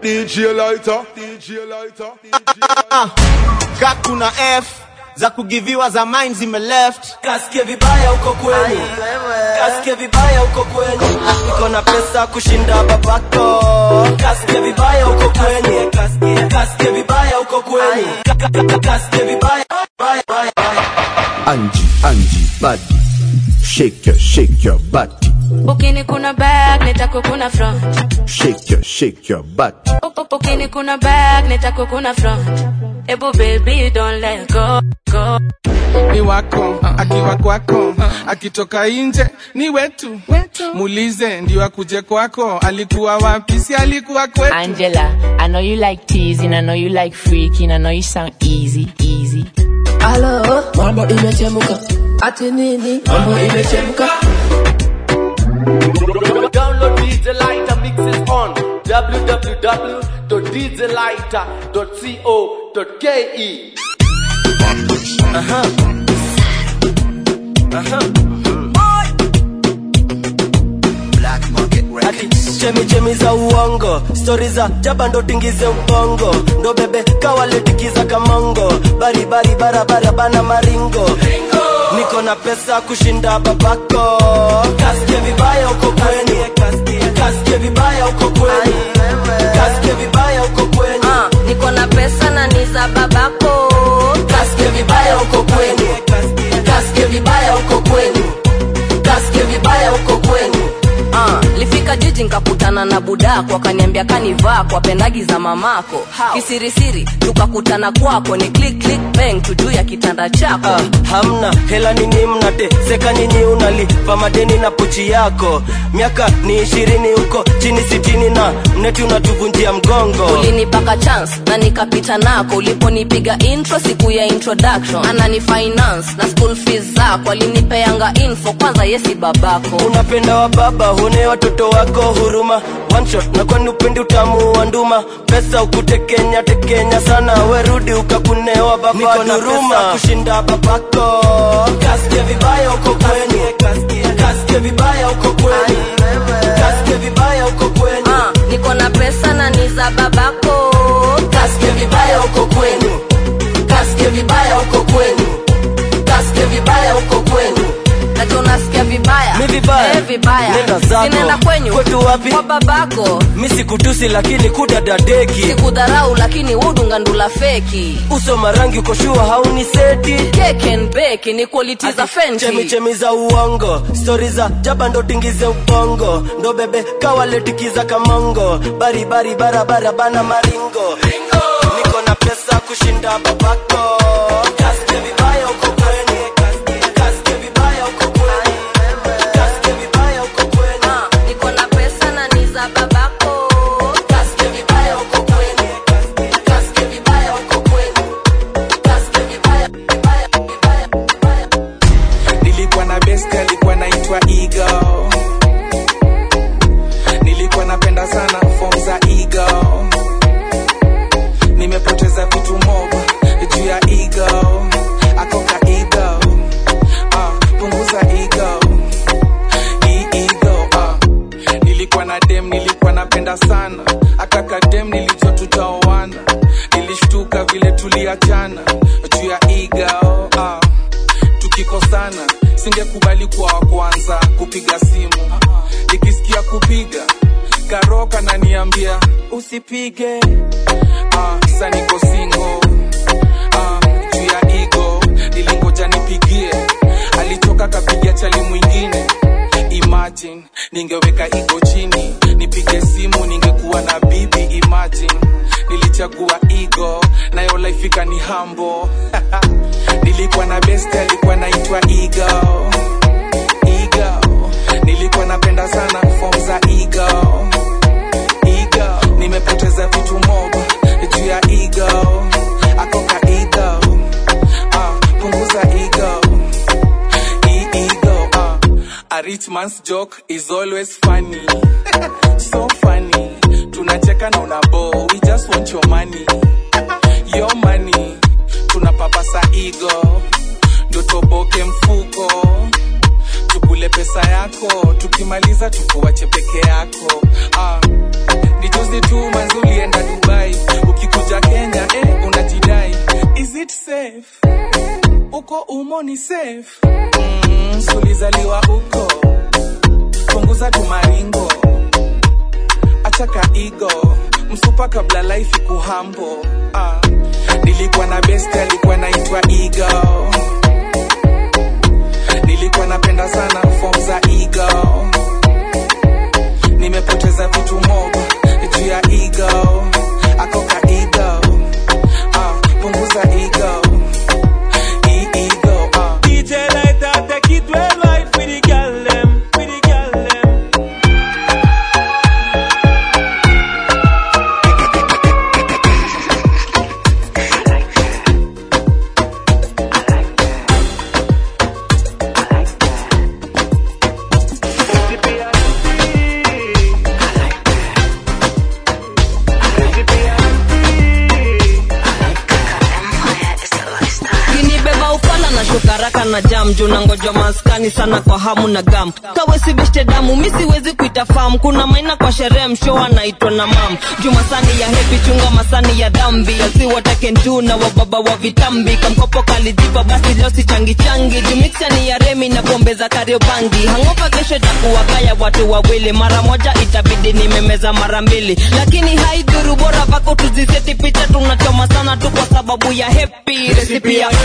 DJ Lighter, DJ Lighter. ka kuna f za kugiviwa za mine zime left Kasikie vibaya huko kwenu, kasikie vibaya huko kwenu, niko na pesa kushinda babako. Kasikie vibaya huko kwenu, kasikie kasikie vibaya huko kwenu, Ka- ka- ka- kasikie vibaya baya, baya, baya. Angie, Angie, body. Shake your, shake your body. ukini kuna back nitako kuna front Shake your, shake your body. ukini kuna back nitako kuna front ebu baby don't let go go ni wako akiwa kwako akitoka nje ni wetu muulize ndio akuje kwako alikuwa wapi si alikuwa kwetu Angela, I know you like teasing, I know you like freaking, I know you sound easy, easy. Halo, mambo imechemka. Ati nini? Mambo imechemka. Download DJ Lighter mixes on www.djlighter.co.ke. Aha. Aha. Ati chemi chemi za uongo stori za jaba ndo tingize ubongo ndo bebe kawaletikiza kamongo baribari barabara bana maringo niko na pesa kushinda babako kasikie vibaya uko kwenu kasikie vibaya uko kwenu kasikie vibaya uko kwenu Ah, niko na pesa na ni za babako kasikie vibaya uko kwenu kasikie vibaya uko kwenu kasikie vibaya uko kwenu Ah, lifika jiji nkakutana na budako akaniambia kanivaa kwa pendagi za mamako kisirisiri tukakutana kwako ni click click bang tujuu ya kitanda chako Ah, hamna hela nini mnateseka nyinyi unalipa madeni na pochi yako miaka ni ishirini huko chini sitini na mneti unatuvunjia mgongo ulinipaka chance na nikapita nako uliponipiga intro siku ya introduction anani finance na school fees zako alinipeanga info kwanza yesi babako unapenda wa baba huone watoto wako huruma one shot na kwani upendi utamu wa nduma pesa ukutekenya tekenya sana werudi ukakunewa baba niko na pesa kushinda babako kasikie vibaya uko kwenu kasikie vibaya uko kwenu kasikie vibaya uko kwenu Ah, niko na pesa na ni za babako kasikie vibaya uko kwenu kasikie vibaya uko kwenu kasikie vibaya uko kwenu nacho unasikia vibaya Mi vibaya. Eh, vibaya Nenda zako. sinaenda kwenyu Kwetu wapi? kwa babako mi sikutusi lakini kudadadeki sikudharau lakini udungandula feki uso marangi ukoshua hauni seti Cake and bake ni quality za chemi fenty chemi za uongo stori za jaba ndo tingize ubongo ndo bebe kawaletikiza kamongo baribari barabara bana maringo niko na pesa kushinda babako Kasikie vibaya uko kwenu. Kasikie vibaya uko kwenu. Kasikie vibaya uko kwenu. Ah, niko na pesa na ni za babako Kasikie vibaya uko kwenu. Kasikie vibaya uko kwenu. Kasikie vibaya, vibaya, vibaya, vibaya. nilikuwa na best alikuwa naitwa Eagle. nilikuwa napenda sana form za Eagle. nimepoteza vitu mob juu ya Eagle. akoka Eagle. Ah, punguza Eagle. Hii Eagle, ah. nilikuwa na dem nilikuwa napenda sana akaka dem nilijua tutaoana nilishtuka vile tuliachana juu ya Eagle. ah tukikosana singekubali kuwa wa kwanza kupiga simu nikisikia kupiga karoka naniambia usipige ah, sa niko singo ah, juu ya igo nilingoja nipigie alitoka kapigia chali mwingine imagine ningeweka igo chini nipige simu ningekuwa na bibi imagine nilichagua igo nayo laifika ni hambo nilikuwa na best alikuwa naitwa Eagle. Eagle. nilikuwa napenda sana form za Eagle. Eagle. nimepoteza vitu mob juu ya Eagle. akoka Eagle. Ah, punguza Eagle. Hii Eagle, ah. A rich man's joke is always funny. so funny. Tunacheka na unabo. We just want your money. Your money. Tunapapasa ego. Ndio toboke mfuko. Tukule pesa yako. Tukimaliza tukuwache peke yako. Ah. Ni juzi tu manzi ulienda umo ni safe mm, sulizaliwa uko punguza tumaringo achaka igo msupa kabla life kuhambo ah. nilikuwa na best alikuwa naitwa igo nilikuwa napenda sana form za ego nimepoteza vitu mob juu ya ego akoka ego ah, punguza ego E- ego ah. DJ like that, take it well right with the girl them, with the girl them. kinibeba ufala na shukaraka na jam juu na ngoja maskani sana kwa hamu na gam kawesi beshte damu mi siwezi kuita fam kuna maina kwa sherehe msho anaitwa na mam juu masani ya hepi chunga masani ya dhambi asiwatakentu na wababa wa vitambi kamkopo kalijipa basi leo si changi changi juu mixa ni ya remi na pombe za kariobangi hangopa kesho itakuwakaya watu wawili mara moja itabidi nimemeza mara mbili lakini haidhuru bora vako tuziseti picha tunachoma sana tu kwa sababu ya hepi resipi ya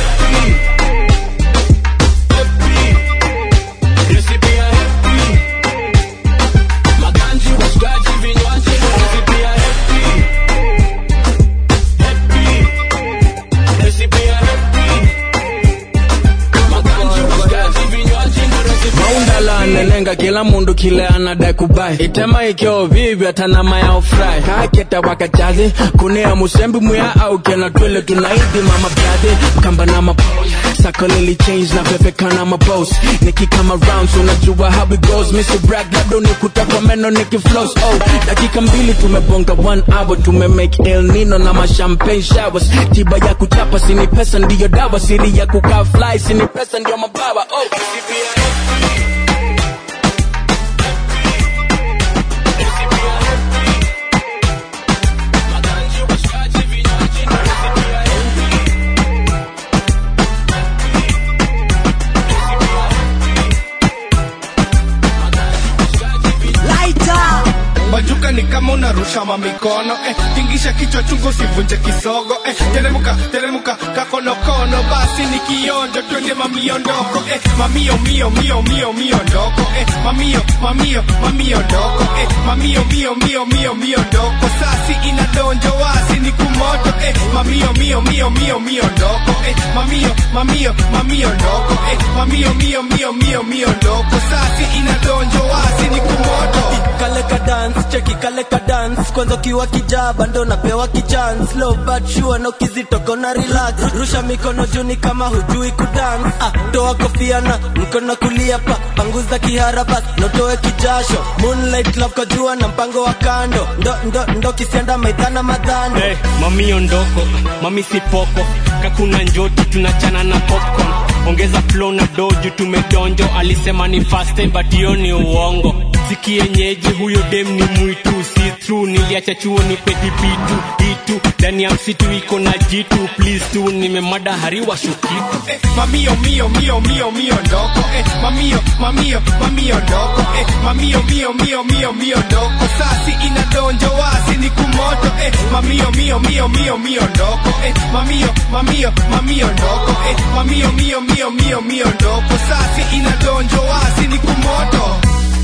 maundala nenenga kila mundu kile anadai kubai itema ikyo vivyo atanama ya ofrai kaketa wakachazi kunea musembi muya au kena twele tunaidi mama brade kamba na mapo sako lili change na vevekana mabos nikikama rounds unajua how it goes mr brag labda unikuta kwa meno nikiflows oh dakika mbili tumebonga one hour tumemake el nino na mashampagne showers tiba ya kuchapa sini pesa ndiyo dawa siri ya kukaa fly sini pesa ndiyo mabawa oh bajuka ni kama unarusha mamikono eh, tingisha kichwa chungu usivunje kisogo eh, teremuka teremuka kakonokono basi ni kionjo twende mamiondoko eh, mamio mio mio mio mio ndoko eh, mamio mamio mamio ndoko eh, mamio mio mio mio mio ndoko sasi inadonjo wasi ni kumoto eh, mamio mio mio mio mio ndoko eh, mamio mamio mamio ndoko eh, mamio mio mio mio mio ndoko sasi inadonjo wasi ni kumoto kale ka dance cheki kale ka dance kwanza ukiwa kijaba ndo napewa kichance slow but sure no kizitoko na relax rusha mikono juni kama hujui kudance ah, toa kofia na mkono kulia pa panguza kihara bas notoe kijasho moonlight love kwa jua na mpango wa kando ndo ndo ndo kisianda maidhana madhano hey, mami ondoko mami sipoko kakuna njoti tunachana na popcorn ongeza flow na doju tumedonjo alisema ni fast time but hiyo ni uongo sikienyeji huyo dem ni mwitu si true niliacha chuo ni peti bitu itu ndani ya msitu iko na jitu please tu nimemada hariwa shukitu eh, mamio mio mio mio mio ndoko eh, mamio mamio mamio ndoko eh, mamio mio mio mio mio ndoko sasi inadonjo wasi ni kumoto eh, mamio mio mio mio mio ndoko eh, mamio mamio mamio ndoko eh, mamio mio mio mio mio ndoko sasi inadonjo wasi ni kumoto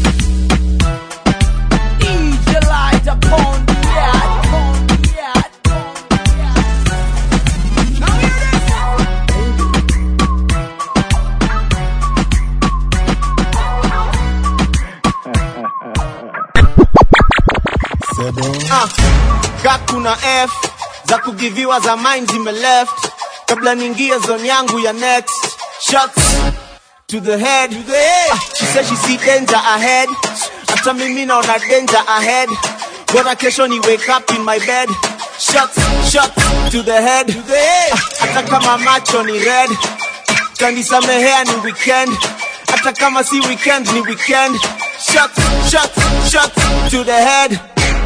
DJ light upon the yard, upon the yard, Now hear this. Ah, ka kuna f za kugiviwa za mine zime left kabla niingie zone yangu ya next shots to the head, to the head. Ah, she said she see danger ahead hata mimi naona danger ahead bora kesho ni wake up in my bed shots shots to the head, to the head. Ah, hata kama macho ni red kanisamehea ni weekend hata kama si weekend ni weekend shots shots shots to the head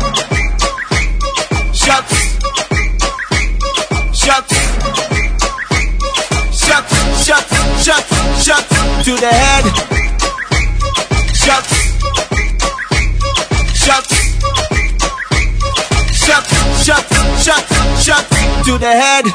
shots shots shots shots the head. Shots. Shots. Shots, shots, shots, shots to the head.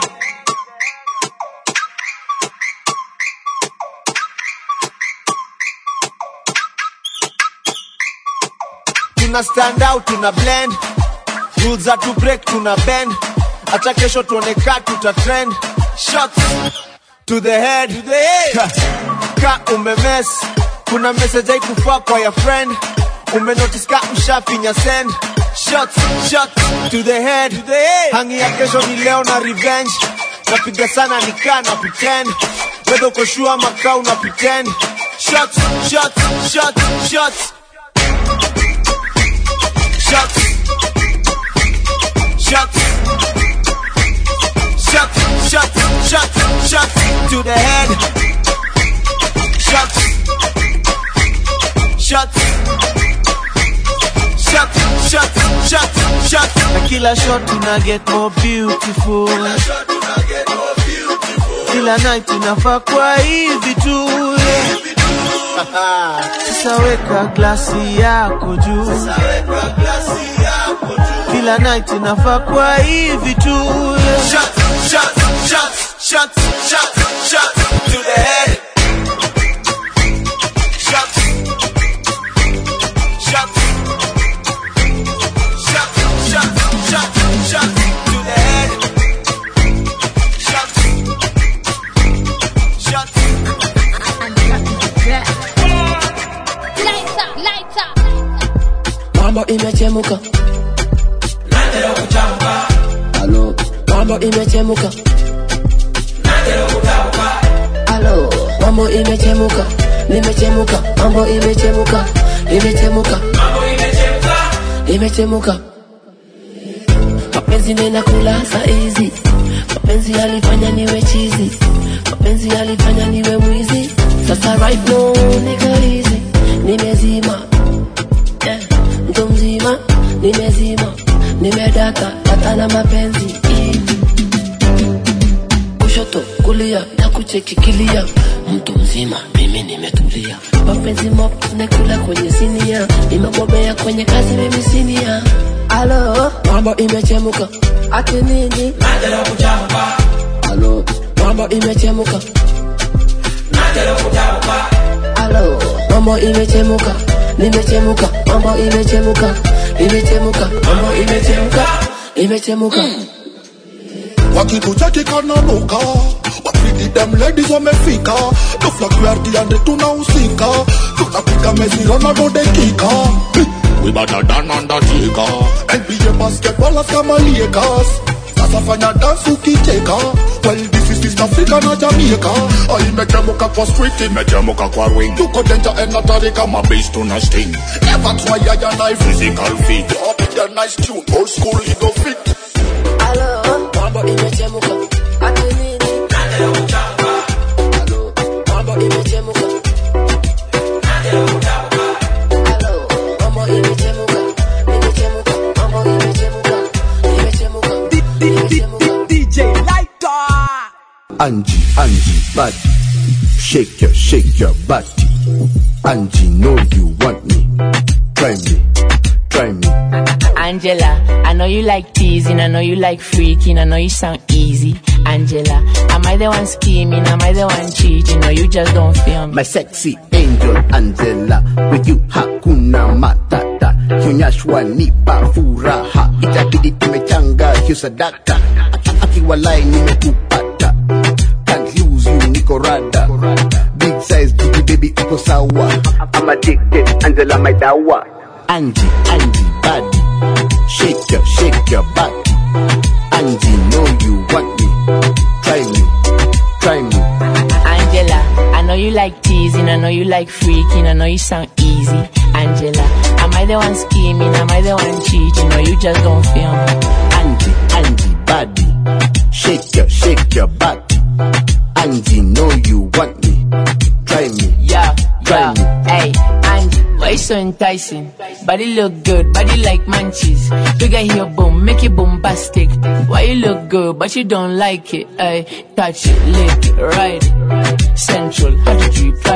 Tuna stand out, tuna blend. Rules are to break, tuna bend. Acha kesho tuone ka tuta trend. Shots to the head. To the head. Ka umemes. Kuna message haikufaa kwa ya friend. Umenotice ka ushafinya send. Shots, shots to the head. To the head. Hangi ya kesho ni leo na revenge. Napiga sana nikaa na pretend. Whether uko sure ama ka una pretend. Shots, shots, shots, shots. Shots. Shots. Shots, shots, shots, shots to the head. Shots. Shots. Shots, shots, shots, shots. Na kila shot una get more beautiful. Kila night inafaa kwa hivi tu. Sasa weka glasi yako juu. Kila night inafaa kwa hivi tu. Shots, shots, shots, shots, shots, shots to the head. Shots. Shots. Shots, shots, shots, shots to the head. Shots. Shots. mambo imechemuka Halo, mambo imechemuka Halo, mambo imechemuka nimechemuka mambo imechemuka imechemuka imechemuka mapenzi nena kula saizi mapenzi yalifanya niwe chizi mapenzi yalifanya niwe mwizi sasa right now niko hizi nimezima yeah. mtu mzima nimezima nimedata hata na mapenzi kushoto kulia na kuchekikilia mtu mzima mimi nimetulia mapenzi mop nakula kwenye sinia nimebobea kwenye kazi mimi sinia alo mambo imechemuka ati nini alo mambo imechemuka alo mambo imechemuka nimechemuka mambo imechemuka imechemuka mambo imechemuka imechemuka wakikucheki kananuka wapidi dem ladies wamefika doflakuardiande tunahusika tunapiga meziro na dodekika we better than undertaker nba basketballers kama lakers sasa fanya dance ukicheka well this is East Africa na Jamaica Ah, imechemuka kwa street imechemuka kwa ring tuko danger and hatari kama bass tuna sting never try ya na physical fit up the nice tune old school ego fit alo mambo imechemuka ati nini alo mambo imechemuka alo mambo imechemuka imechemuka mambo imechemuka imechemuka imechemuka DJ Lighter. Angie, Angie, body. Shake your, shake your body. Angie, know you want me. Try me, try me. Angela, I know you like teasing, I know you like freaking, I know you sound easy. Angela, am I the one scheming? Am I the one cheating? Or you just don't feel me? My sexy angel Angela, with you hakuna matata. Kionyeshwa nipa furaha, itabidi tumechanga hiyo sadaka. Aki- Akiwalai nimekupata, can't lose you niko rada. Big size jiji baby uko sawa. I'm addicted, Angela my dawa. Angie, Angie body, shake your, shake your body. Angie know you want me, try me, try me. Angela, I know you like teasing, I know you like freaking, I know you sound easy. Angela, am I the one scheming? Am I the one cheating? Or you just don't feel me? Angie, Angie, body. Shake your, shake your body. Angie, know you want me. Try me. Yeah, Try yeah. me. Hey, Angie, why you so enticing? Body look good, body like munchies. Bigger here, boom, make it bombastic. Why you look good, but you don't like it? Hey, touch it, lick it, ride it. Central, how to do it private.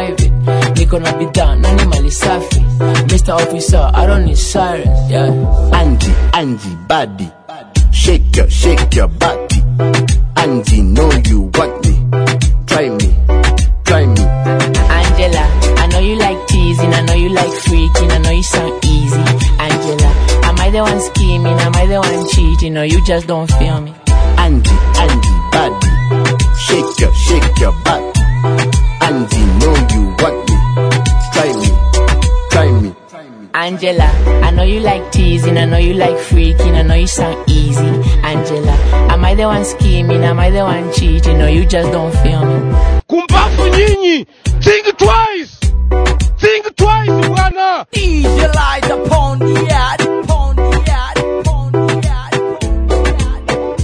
niko na bidhaa nani mali safi mr officer i don't need sirens yeah Angie, Angie, body. Shake your, shake your body. Angie, know you want me. Try me, try me. Angela, I know you like teasing, I know you like freaking, I know you sound easy. Angela, am I the one scheming? Am I the one cheating? Or you just don't feel me? Angie, Angie, body. Shake your, shake your body. Angie, know you want me. Try me, try me. Angela, I know you like teasing, I know you like freaking, I know you sound easy. Angela, am I the one scheming? Am I the one cheating? Or you just don't feel me? kumbafu nyinyi think twice think twice bwana DJ light upon the yard, upon the yard, upon the yard.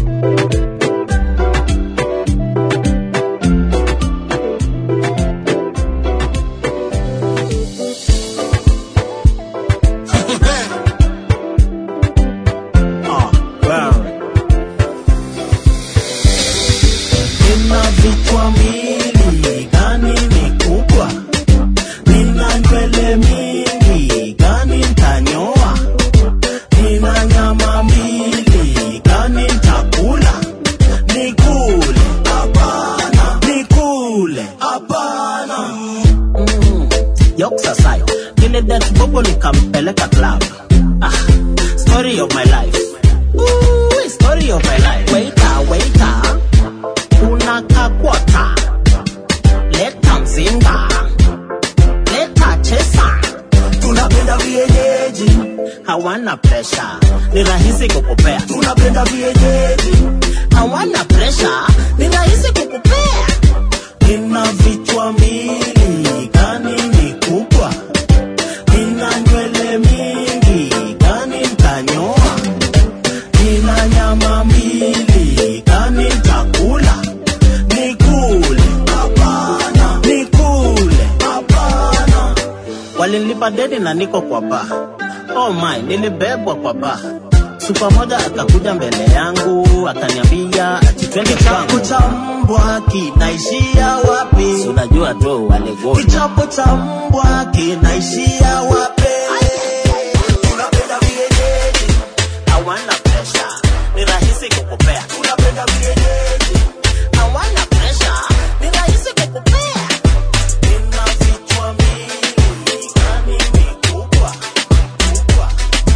Nina vichwa mbili, gani ni kubwa? Nina nywele mingi, gani ntanyoa? Nina nyama mbili, gani ntakula? Nikule, hapana. Nikule, hapana. Mm, Yoksa sayo, vile dat bobo nikampeleka club. Ah, story of my life. Ooh, story of my life. Waiter, waiter una kakwata leta mzinga leta chesa tunapenda vienyeji hawana presha ni rahisi kukupea tunapenda vienyeji hawana presha ni rahisi kukupea nina vichwa mbili gani ni kubwa nina nywele mingi gani ntanyoa nina nyama mbili gani ntakula nikule hapana nikule hapana walinilipa deni na niko kwa ba oh my nilibebwa kwa ba supa moja akakuja mbele yangu akaniambia ati twende kwangu cha mbwa kinaishia wapi Si unajua tu walegoni kichapo cha mbwa kinaishia wapi tunapenda vienyeji hawana presha ni rahisi kukupea tunapenda vienyeji hawana presha ni rahisi kukupea nina vichwa mbili gani ni kubwa kubwa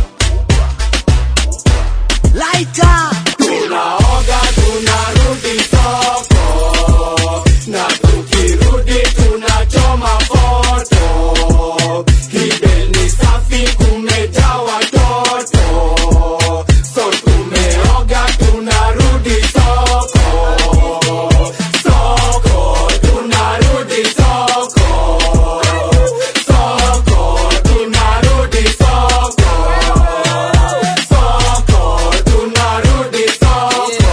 Lighter. tunaoga tunarudi soko na tukirudi tunachoma foto hibel ni safi kumejaa watoto so tumeoga tunarudi soko soko tunarudi soko soko tunarudi soko soko tunarudi soko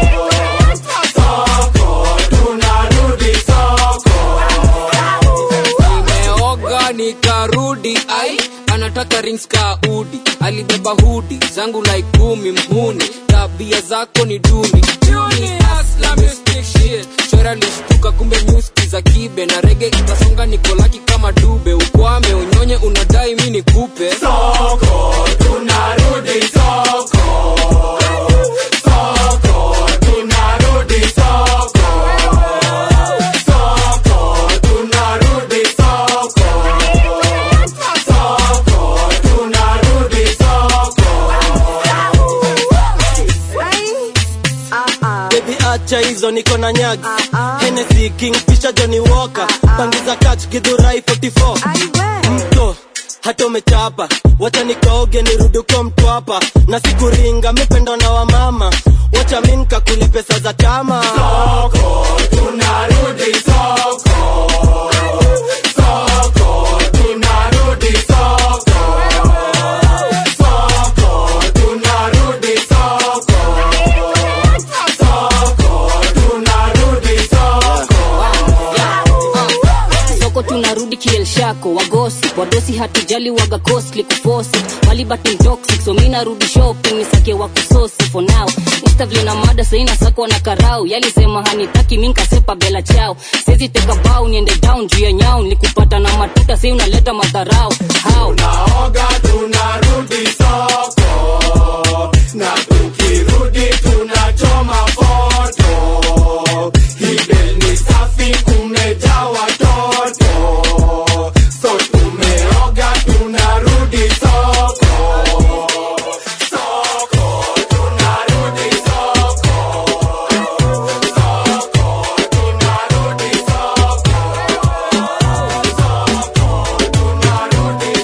soko tunarudi soko nimeoga nikarudi ai anataka rings ka udi alibeba hudi zangu like kumi mhuni tabia zako ni duni Duni, hustler, mystic shit. shora lishtuka kumbe nyuski za kibe na rege itasonga nikolaki kama dube ukwame unyonye unadai mi nikupe soko tunarudi soko soko tunarudi soko soko tunarudi soko soko tunarudi soko Baby acha hizo niko na nyagi Hennessy King Fisher Johnny Walker Pangiza catch Githurai 44 Mto hata umechapa wacha nikaoge nirudi kwa mtwapa na sikuringa mipendo na wamama wacha mi nikakule pesa za chama soko tunarudi soko soko tunarudi soko soko tunarudi soko soko tunarudi soko soko tunarudi kielshako wagosi wadosi hatujali waga costly kufosi malibati toxic so mi narudi shopping nisake wa kusosi for now instavile na mada saina sako na karau yalisema hanitaki mi nkasepa bela chao sezi teka bau niende down juu ya nyau nilikupata na matuta sei unaleta madharau how Naoga tunarudi soko na tukirudi tunachoma foto. Hibel ni safi kumejaa watoto, so tumeoga tunarudi soko. Soko tunarudi soko. Soko tunarudi soko. Soko tunarudi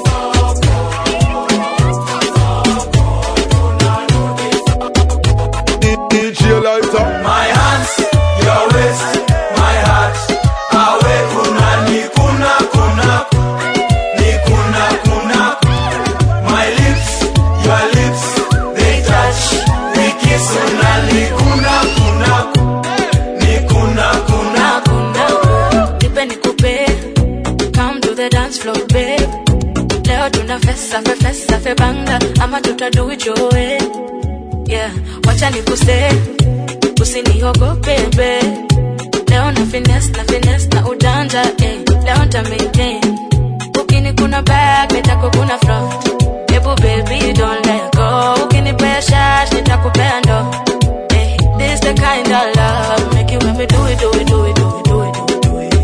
DJ lighter. My hands, your waist, my heart. Awe kuna ni kuna kuna ni kuna kuna. My lips, your lips, they touch. We kiss una ni kuna kuna ni kuna kuna. nipe nikupe come to the dance floor babe leo tuna fesa fe fesa fe banga ama tutadu it your way yeah wacha nikuse usiniogope babe leo na finesse na finesse na ujanja eh leo nta maintain ukini kuna back nitako kuna front Ebu baby don't let go ukinipea shash nitakupea ndo eh this the kind of love make you when me do it do it do it do it do it do it do it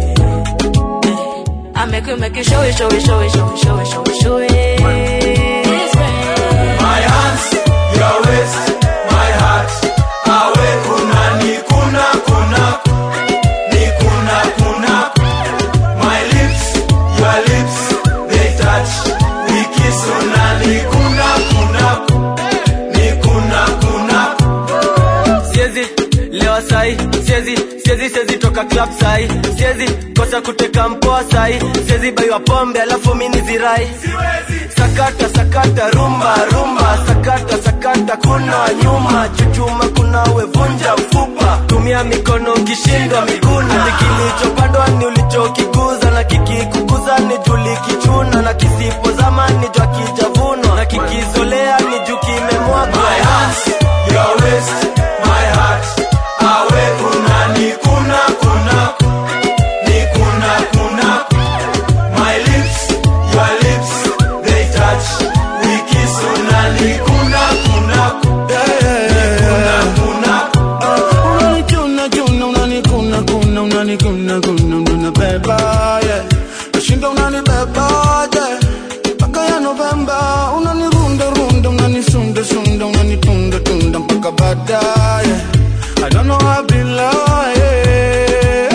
I make you make you show it, show it, show it, show it, show it, show it, show it. My hands, your waist, my heart. Awe kuna ni kuna kuna ni kuna kuna. My lips, your lips, they touch. We kiss una ni kuna kuna ni kuna kuna. siezi lewa sai siezi siezi siezi toka club sai siezi kosa kuteka mpoa sai siezi baiwa pombe alafu mini zirai sakata sakata rumba rumba sakata sakata kuna nyuma chuchuma kuna wevunja mfupa tumia mikono ukishindwa miguna ni kilichopandwa ni ulichokiguza na kikikuguza ni julikichuna na kisipozama ni jwa kijavunwa na kikizolea ni juu kimemwagwa My hands, your waist, my heart. Awe kuna ni kuna kuna ni kuna kuna. My lips, your lips, they touch. We kiss una ni kuna kuna ni kuna kuna. unanikuna kuna unanikuna kuna unanikuna kuna unanibeba yeah nashinda unanibeba yeah mpaka ya Novemba unanirunda runda unanisunda sunda unanitunda tunda mpaka baadaye I don't know how I be lying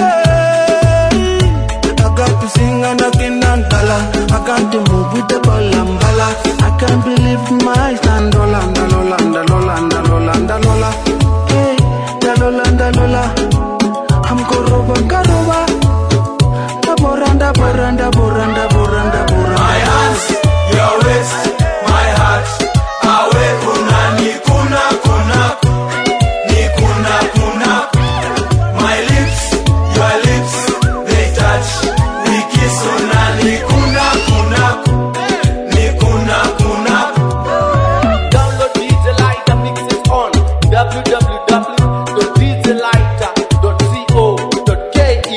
I got to sing and I can't dollar I got to move with the balambala I can't believe my stand Lola, Lola, Lola, Lola, Lola Hey, Lola, Lola I'm koroba, karoba Da boranda, boranda, boranda, boranda, boranda My hands, your waist, my heart. Awe kuna ni kuna kuna ni kuna kuna. My lips, your lips, they touch. We kiss una ni kuna kuna ni kuna kuna. Download DJ Lighter mixes on www.djlighter.co.ke.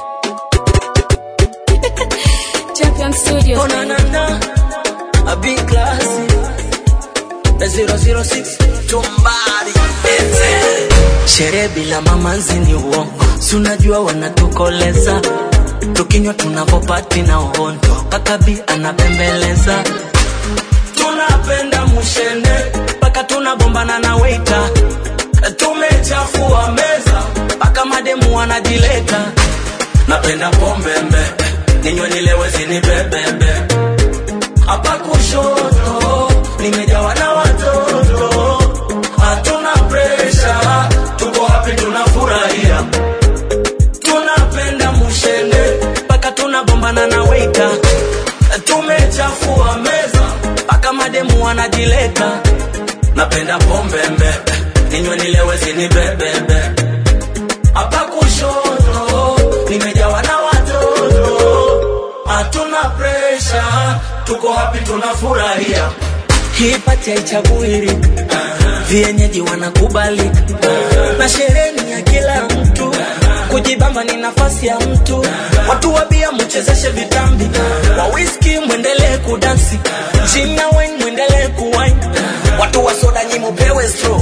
Champion Studios. Oh, na, na, na. A big classy. The 006 Tumbari. Sherehe bila mamanzi ni uongo, si unajua wanatukoleza, tukinywa tunavopati na uhondo, kakabi anapembeleza, tunapenda mushende mpaka tunagombana na waiter, tumechafua meza mpaka mademu wanajileta, napenda pombembe ninywe nilewe zinibebembe hapa kushoto nimejawa na watoto hatuna presha tuko hapi tunafurahia tunapenda mushende mpaka tunagombana na weita tumechafua meza mpaka mademu wanajileta napenda pombembe ninywe nilewe zinibebembe hapa kushoto nimejawa na watoto hatuna presha tuko hapi tunafurahia hii pati haichagui vienyeji wanakubali na sherehe ni ya kila mtu kujibamba ni nafasi ya mtu watu wabia mchezeshe vitambi wa whisky mwendelee kudansi gin na wine mwendelee kuwine watu wa soda nyi mupewe straw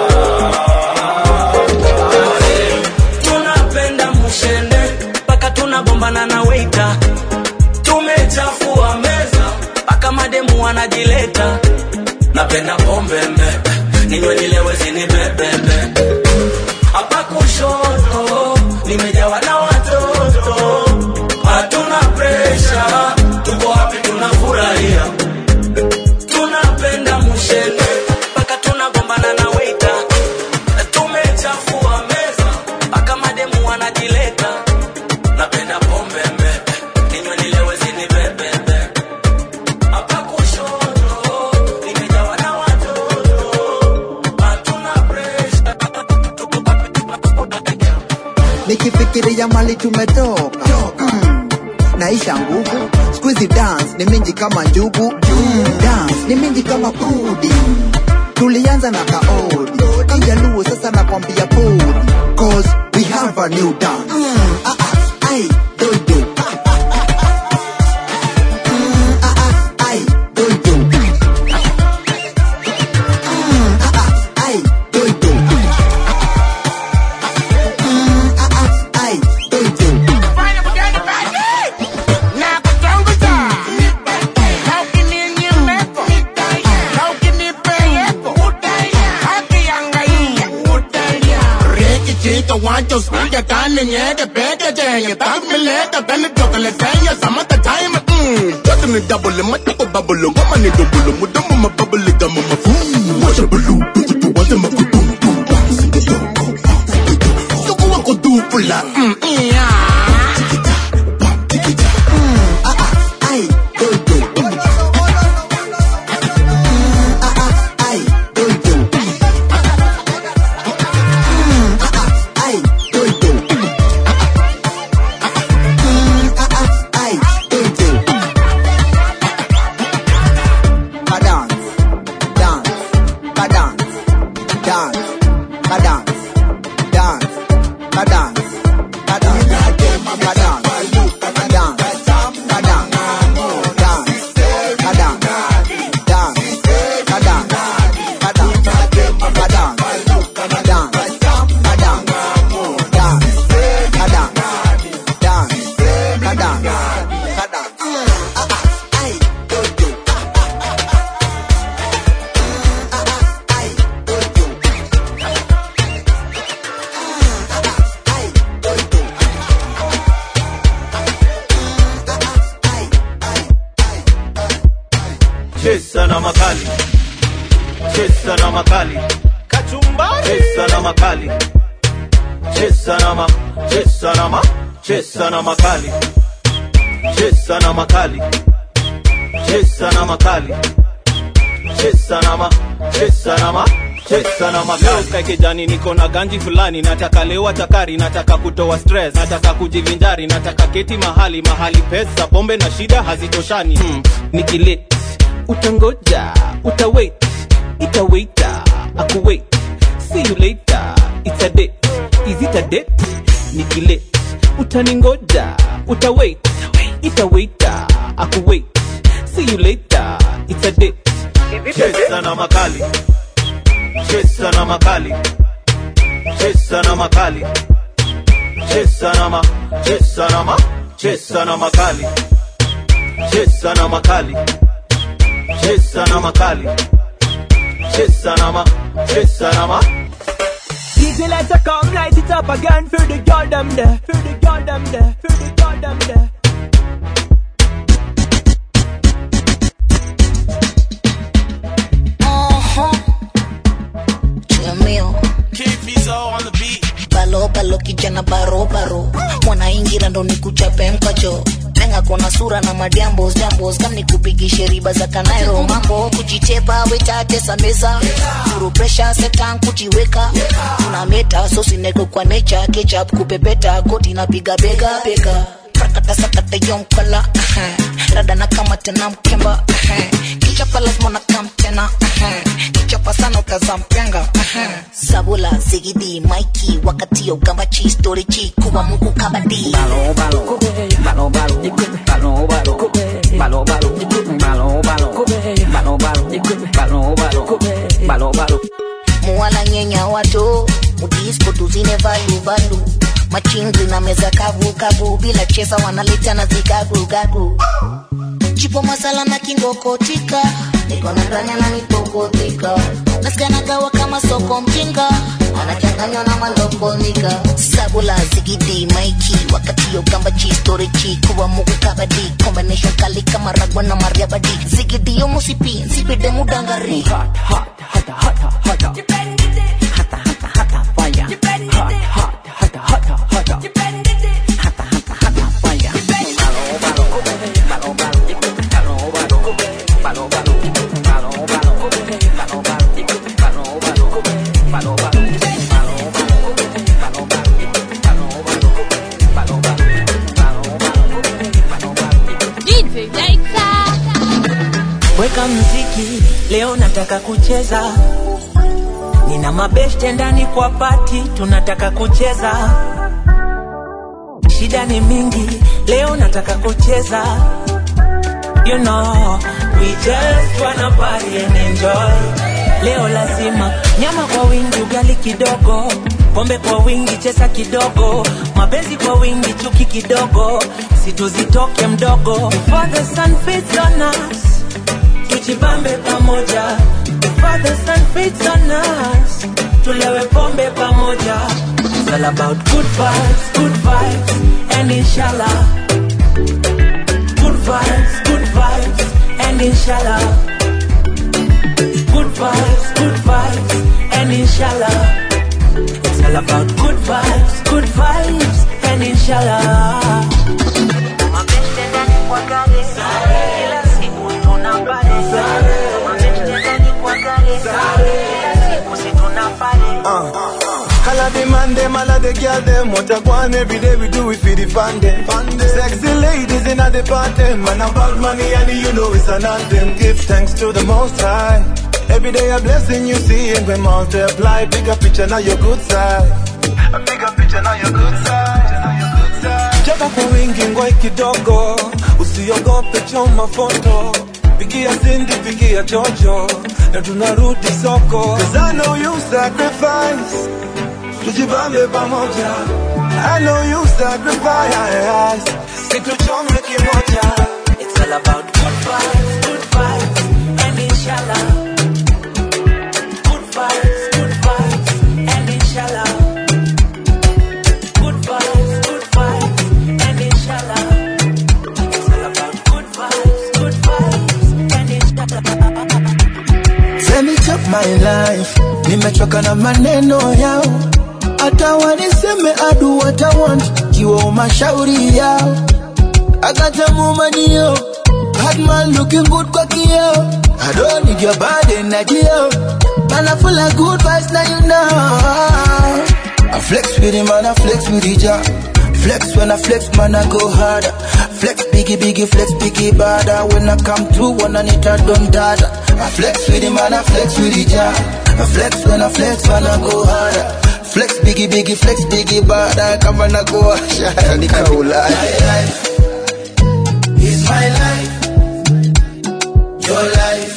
tunapenda mushende mpaka tunagombana na weita tumechafua meza mpaka mademu wanajileta napenda pombe mbe ninywe nilewe zinibebembe hapa kushoto nimejawa na watoto hatuna presha tuko hapi tunafurahia tunapenda mushene mpaka tunagombana na weita tumechafua meza mpaka mademu wanajileta napenda pombe mbe ninywe nilewe zinibebembe hapa kushoto nimejawa na watoto hatuna presha nikifikiria mali tumetoka mm. naisha nguvu squeezy dance ni mingi kama njugu mm. dance ni mingi kama kudi tulianza na kaodi kijaluo sasa nakwambia podi cause we have a new dance mm. ah, ah, ai, doido Mm, ah, ah, ai, doido. Mm, ah, ah, ai, doido. Chiquito, guancho, suya, carne, ñeque, peque, chengue, tag, mileta, pen, chocolate, seña, samata, time, mmm, just in the double, my double bubble, woman, it double, my double, my bubble, gum, my food, watch a blue, bitch, you want them, I could do, do, bounce, in the door, go, bounce, so go, I could do, pull up, mm, yeah. ai, doido. Mm, ah, ah, ai, doido. Mm, ah, ah, ai, doido. Mm, ah, ah, ai, doido. Ka dance, dance, ka dance, dance, ka dance, dance, ka dance, ka dance, ka dance, ka dance. chesa na makali chesa na makali kachumbari chesa na makali chesa na ma chesa na ma chesa na makali chesa na makali chesa na makali chesa na ma chesa na ma chesa na makali Leo kijani niko na ganji fulani nataka lewa takari nataka kutoa stress nataka kujivinjari nataka keti mahali mahali pesa pombe na shida hazitoshani hmm. nikilit utangoja utawait itawaita akuwait see you later it's a date is it a date nikilit utaningoja utawait itawaita akuwait see you later it's a date chesa na makali chesa na makali chesa na makali chesa na ma chesa na ma chesa na makali chesa na makali chesa na makali chesa na ma chesa na ma DJ lights are come, light it up again for the girl them there, for the girl them there, for the girl them there. Jamil. Balo balo kijana baro baro mwanaingira ndo nikuchape mkacho penga kona sura na madiambos jambos kam nikupigishe riba za kanairo mambo kujitepa wetatesa meza furu presha setan kujiweka tuna meta sosineko kwa necha ketchup kupepeta koti napiga bega bega prakata sakata yomkala uh-huh. rada na kama tena mkemba uh-huh. kichapa lazima na kam tena uh-huh. kichapa sana utazampenga uh-huh. sabula zigidi maiki wakati ya ugambachi story chi kuwa mungu kabadi balo balo balo balo balo balo balo balo balo balo balo balo balo balo balo muwala nyenya wato mudisko tuzine valu valu machinzi na meza kavu kavu bila chesa wanaleta na zikagu gagu chipo masala na kingokotika niko na ndanya na nipokotika nasikanagawa kama soko mjinga anachanganywa na malokonika sabula zigidi maiki wakati yo gamba chi story chi kuwa mugu kabadi combination kali kama ragwa na mariabadi zigidi yo musipi nsipide mudangari hot, hot, hot, hot, hot, hot. weka mziki leo nataka kucheza nina mabeshte ndani kwa pati tunataka kucheza shida ni mingi leo nataka kucheza you know we just wanna party and enjoy leo lazima nyama kwa wingi ugali kidogo pombe kwa wingi chesa kidogo mapenzi kwa wingi chuki kidogo situzitoke mdogo Before the sun fits on us tujibambe pamoja Before the sun fits on us tulewe pombe pamoja It's all about good vibes, good vibes and inshallah Good vibes, good vibes and inshallah Good vibes, good vibes and inshallah It's all about good vibes, good vibes and inshallah Mabeste ndani kwa gari kila siku tunapale Mabeste ndani kwa gari kila siku si tunapale All of the man them, all of the girl them What a go on every day we do it for the fun them Sexy ladies in the party Man about money and you know it's an anthem Give thanks to the most high Every day a blessing you see and we multiply Bigger picture now your good side A bigger picture now your good side Chapa kwa wingi ngoi kidogo Usiogope choma foto Pigia Cindy, pigia Jojo Na tunarudi soko Cause I know you sacrifice tujibambe pamoja I know you sacrifice situchome kimoja It's all about good vibes, good vibes and inshallah Good vibes, good vibes and inshallah Good vibes, good vibes and inshallah It's all about good vibes, good vibes and inshallah Let me chop my life nimechoka na maneno yao hata waniseme adu what I want kiwa mashauri yao akatamumanio Hadman looking good kwa kioo I don't need your body energy Man I full of good vibes now you know I flex with him and I flex with each Flex when I flex man I go harder Flex biggie biggie flex biggie bada When I come through when I need a don't dada I flex with him and I flex with each I flex when I flex man I go harder Flex biggie biggie flex biggie bada Kama na go hasha Nikaula My life is my life Your life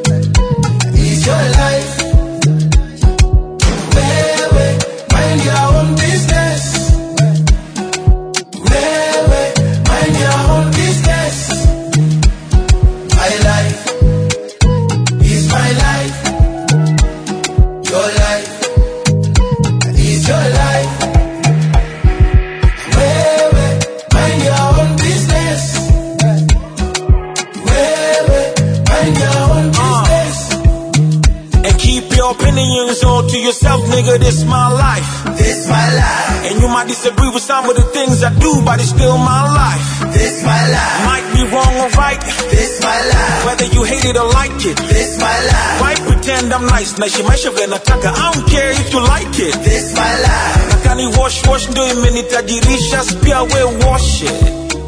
is your life Wewe mind your own business Wewe mind your own business My life is my life Your life is your life Wewe mind your own business Wewe mind your own business And keep your opinions all to yourself, nigga. This my life. This my life. And you might disagree with some of the things I do, but it's still my life. This my life. Might be wrong or right. This my life. Whether you hate it or like it. This my life. Why pretend I'm nice? Na shimaisha vile nataka. I don't care if you like it. This my life. Nakani wash wash ndo imenitajirisha, pia we wash it.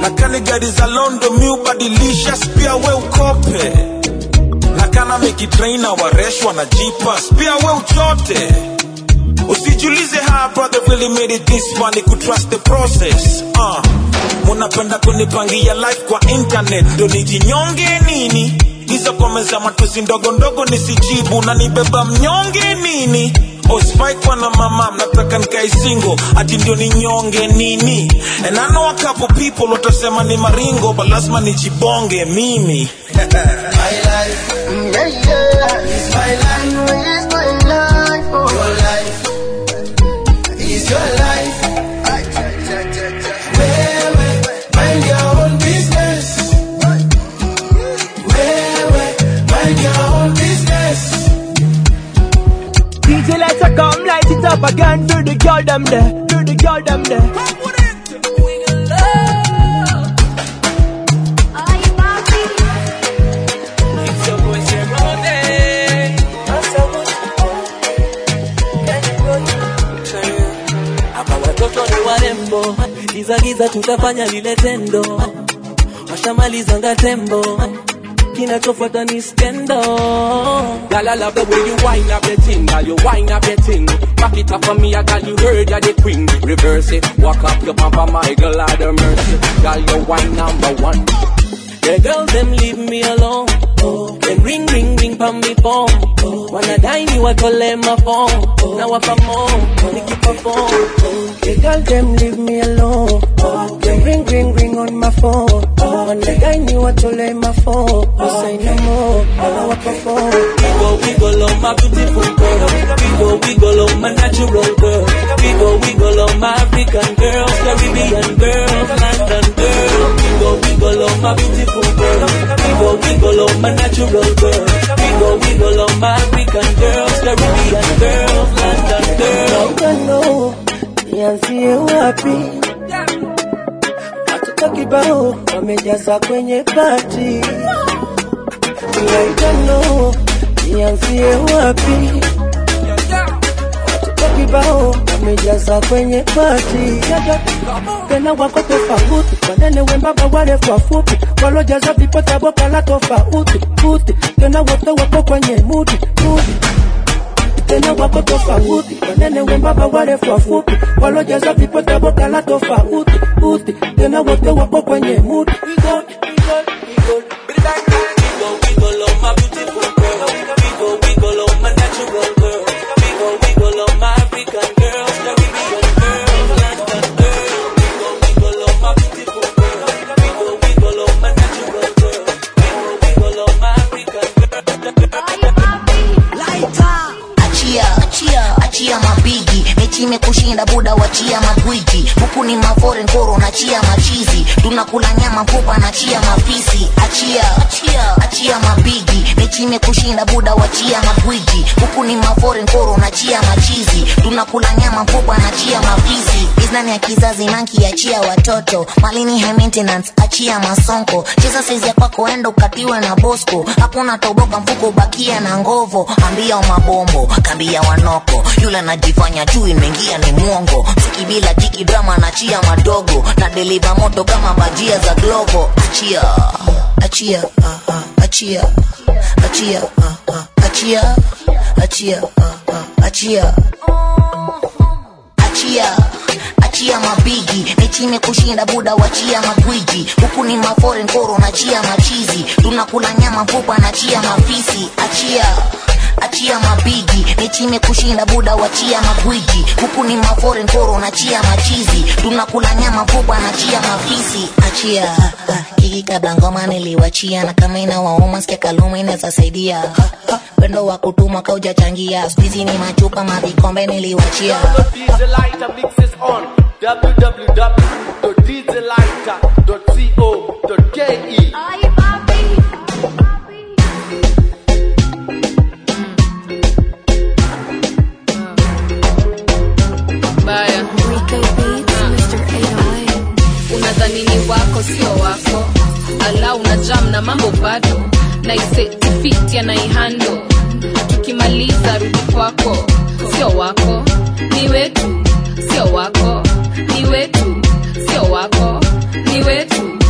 na kani gari za londo mi ubadilisha pia we ukope na kana mekitraina wareshwa na jipas pia we uchote usijulize how brother really made it this far ni kutrust the process uh. munapenda kunipangia life kwa internet ndo nijinyonge nini hizo komeza matusi ndogo ndogo nisijibu na nibeba mnyonge nini ospaikwa na mama mnataka nikae single ati ndio ninyonge nini and I know a couple people watasema ni maringo but lazima nijibonge mimi My life, mm, yeah, yeah. It's my life, it's my life. Oh. Your life, it's your life. Ay, cha, cha, cha, cha. Wewe, mind your own business. Wewe, mind your own business. DJ lights are come, light it up again for the girl them there, for the girl them there. hapa watoto ni warembo gizagiza tutafanya lile tendo washamalizanga tembo kinachofuata ni skendo Girl, I love the way you wind up your thing, girl. You wind up your thing. Back it up for me, I got you heard you're the queen. Reverse it, walk up your papa, my girl, out of mercy. Girl, you wine number one. The girls them leave me alone. Oh, then ring ring ring pa me phone. Oh, wanadai ni watole my phone. Na wapa mo, nikiperform. The girls them leave me alone. Oh, then ring ring ring on my phone. Oh, wanadai ni watole my phone. Oh, say no more, na wapa phone. Wiggle, wiggle on my beautiful girl. Wiggle, wiggle on my natural girl. Wiggle, wiggle on my African girls, Caribbean girls, London girls. Wiggle, wiggle on my beautiful girl. Wiggle, wiggle on my natural girl. Wiggle, wiggle on my African girls, Caribbean girls, London girls. Naomba no, nianzie wapi? Watoto kibao wamejaza kwenye pati. Naomba no, nianzie wapi? Watoto kibao wamejaza kwenye pati. Tena wako tofauti, wanene wembamba, warefu wafupi, walojaza vipota boka la tofauti uti. Tena wote wako kwenye mudi mudi tena wako tofauti, wanene wembamba, warefu wafupi, walojaza vipota boka la tofauti uti. Tena wote wako kwenye mudi Wiggle, wiggle on my beautiful girl. Wiggle, wiggle on my natural girl. Wiggle, wiggle on my African girls, Caribbean girls, London girls. Wiggle, wiggle on my beautiful girl. Wiggle, wiggle on my natural girl. Wiggle, wiggle on my African achia achia achia mabigi mechi imekushinda buda wachia magwiji huku ni maforen koro nachia machizi tunakula nyama mfupa nachia mafisi achia achia achia mabigi mechi imekushinda buda wachia magwiji huku ni maforen koro nachia machizi tunakula nyama mfupa nachia mafisi iznani ya kizazi nanki achia watoto malini high maintenance achia masonko cheza saizi ya kwako enda ukatiwe na bosco hakuna toboka mfuko bakia na ngovo ambia mabombo kambia wanoko yule anajifanya juu imeingia ni mwongo siki bila jiki drama nachia madogo na deliva moto kama bajia za glovo achia achia ah, ah, achia achia ah, ah, achia achia ah, ah, achia achia achia mabigi mechi imekushinda buda wachia magwiji huku ni maforen koro nachia machizi tunakula nyama mfupa nachia mafisi achia achia mabigi mechi imekushinda buda wachia magwiji huku ni maforen koro nachia machizi tunakula nyama mfupa nachia mafisi achia kikikabangoma niliwachia na kama inawauma skia kaluma inaweza saidia pendo wa kutuma kaujachangia skuizi ni machupa mavikombe niliwachia DJ Lighter mixes on www.djlighter.co.ke. baya unadhani ni wako sio wako ala una jam na mambo bado na isetifiti anaihando tukimaliza rudi kwako sio wako ni wetu sio wako ni wetu sio wako ni wetu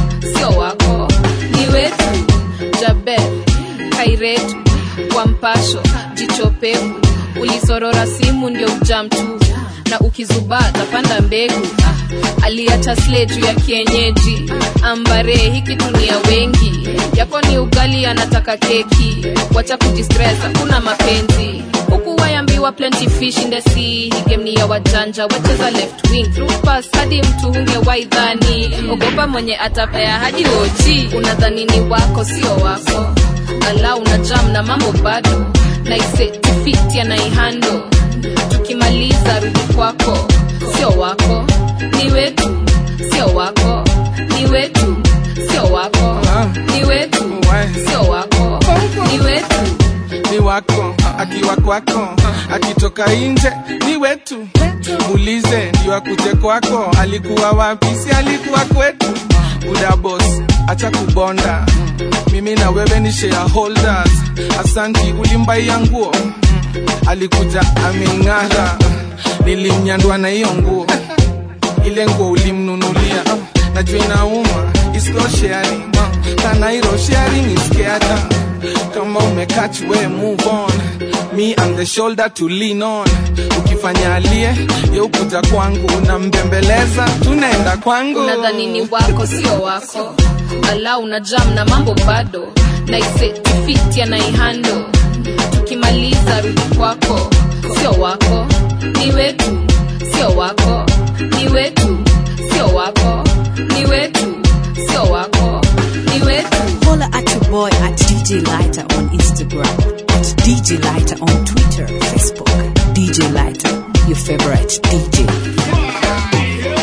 pevu ulisorora simu ndio ujam tu na ukizubaa tapanda mbegu ah, aliacha sle juu ya kienyeji ambare hiki tunia wengi yako ni ugali anataka keki wacha kujistress hakuna mapenzi huku wayambiwa plenty fish in the sea hii game ni ya wajanja wacheza left wing through pass hadi mtu hunge waidhani ogopa mwenye atapea hadi oji unadhani ni wako sio wako ala una jam na mambo bado naisetifiti anaihando tukimaliza rudi kwako sio wako ni wetu sio wako ni wetu sio wako ni wetu sio wako ni wetu ni wako akiwa kwako akitoka nje ni wetu muulize ndio akuje kwako alikuwa wapi si alikuwa kwetu buda boss acha kubonda mimi na wewe ni shareholders asanti ulimbaia nguo alikuja ameng'ara nilimnyandwa na hiyo nguo ile nguo ulimnunulia najua inauma is not sharing kanairo sharing is caring kama umekach we move on me and the shoulder to lean on ukifanya alie yeukuja kwangu unambembeleza tunaenda kwangu unadhani ni wako sio wako ala una jam na mambo bado naisetifiti anaihando tukimaliza rudi kwako sio wako ni wetu sio wako ni wetu sio wako ni wetu sio wako ni wetu Holla at your boy at DJ Lighter on Instagram, at DJ Lighter on Twitter, Facebook. DJ Lighter, your favorite DJ.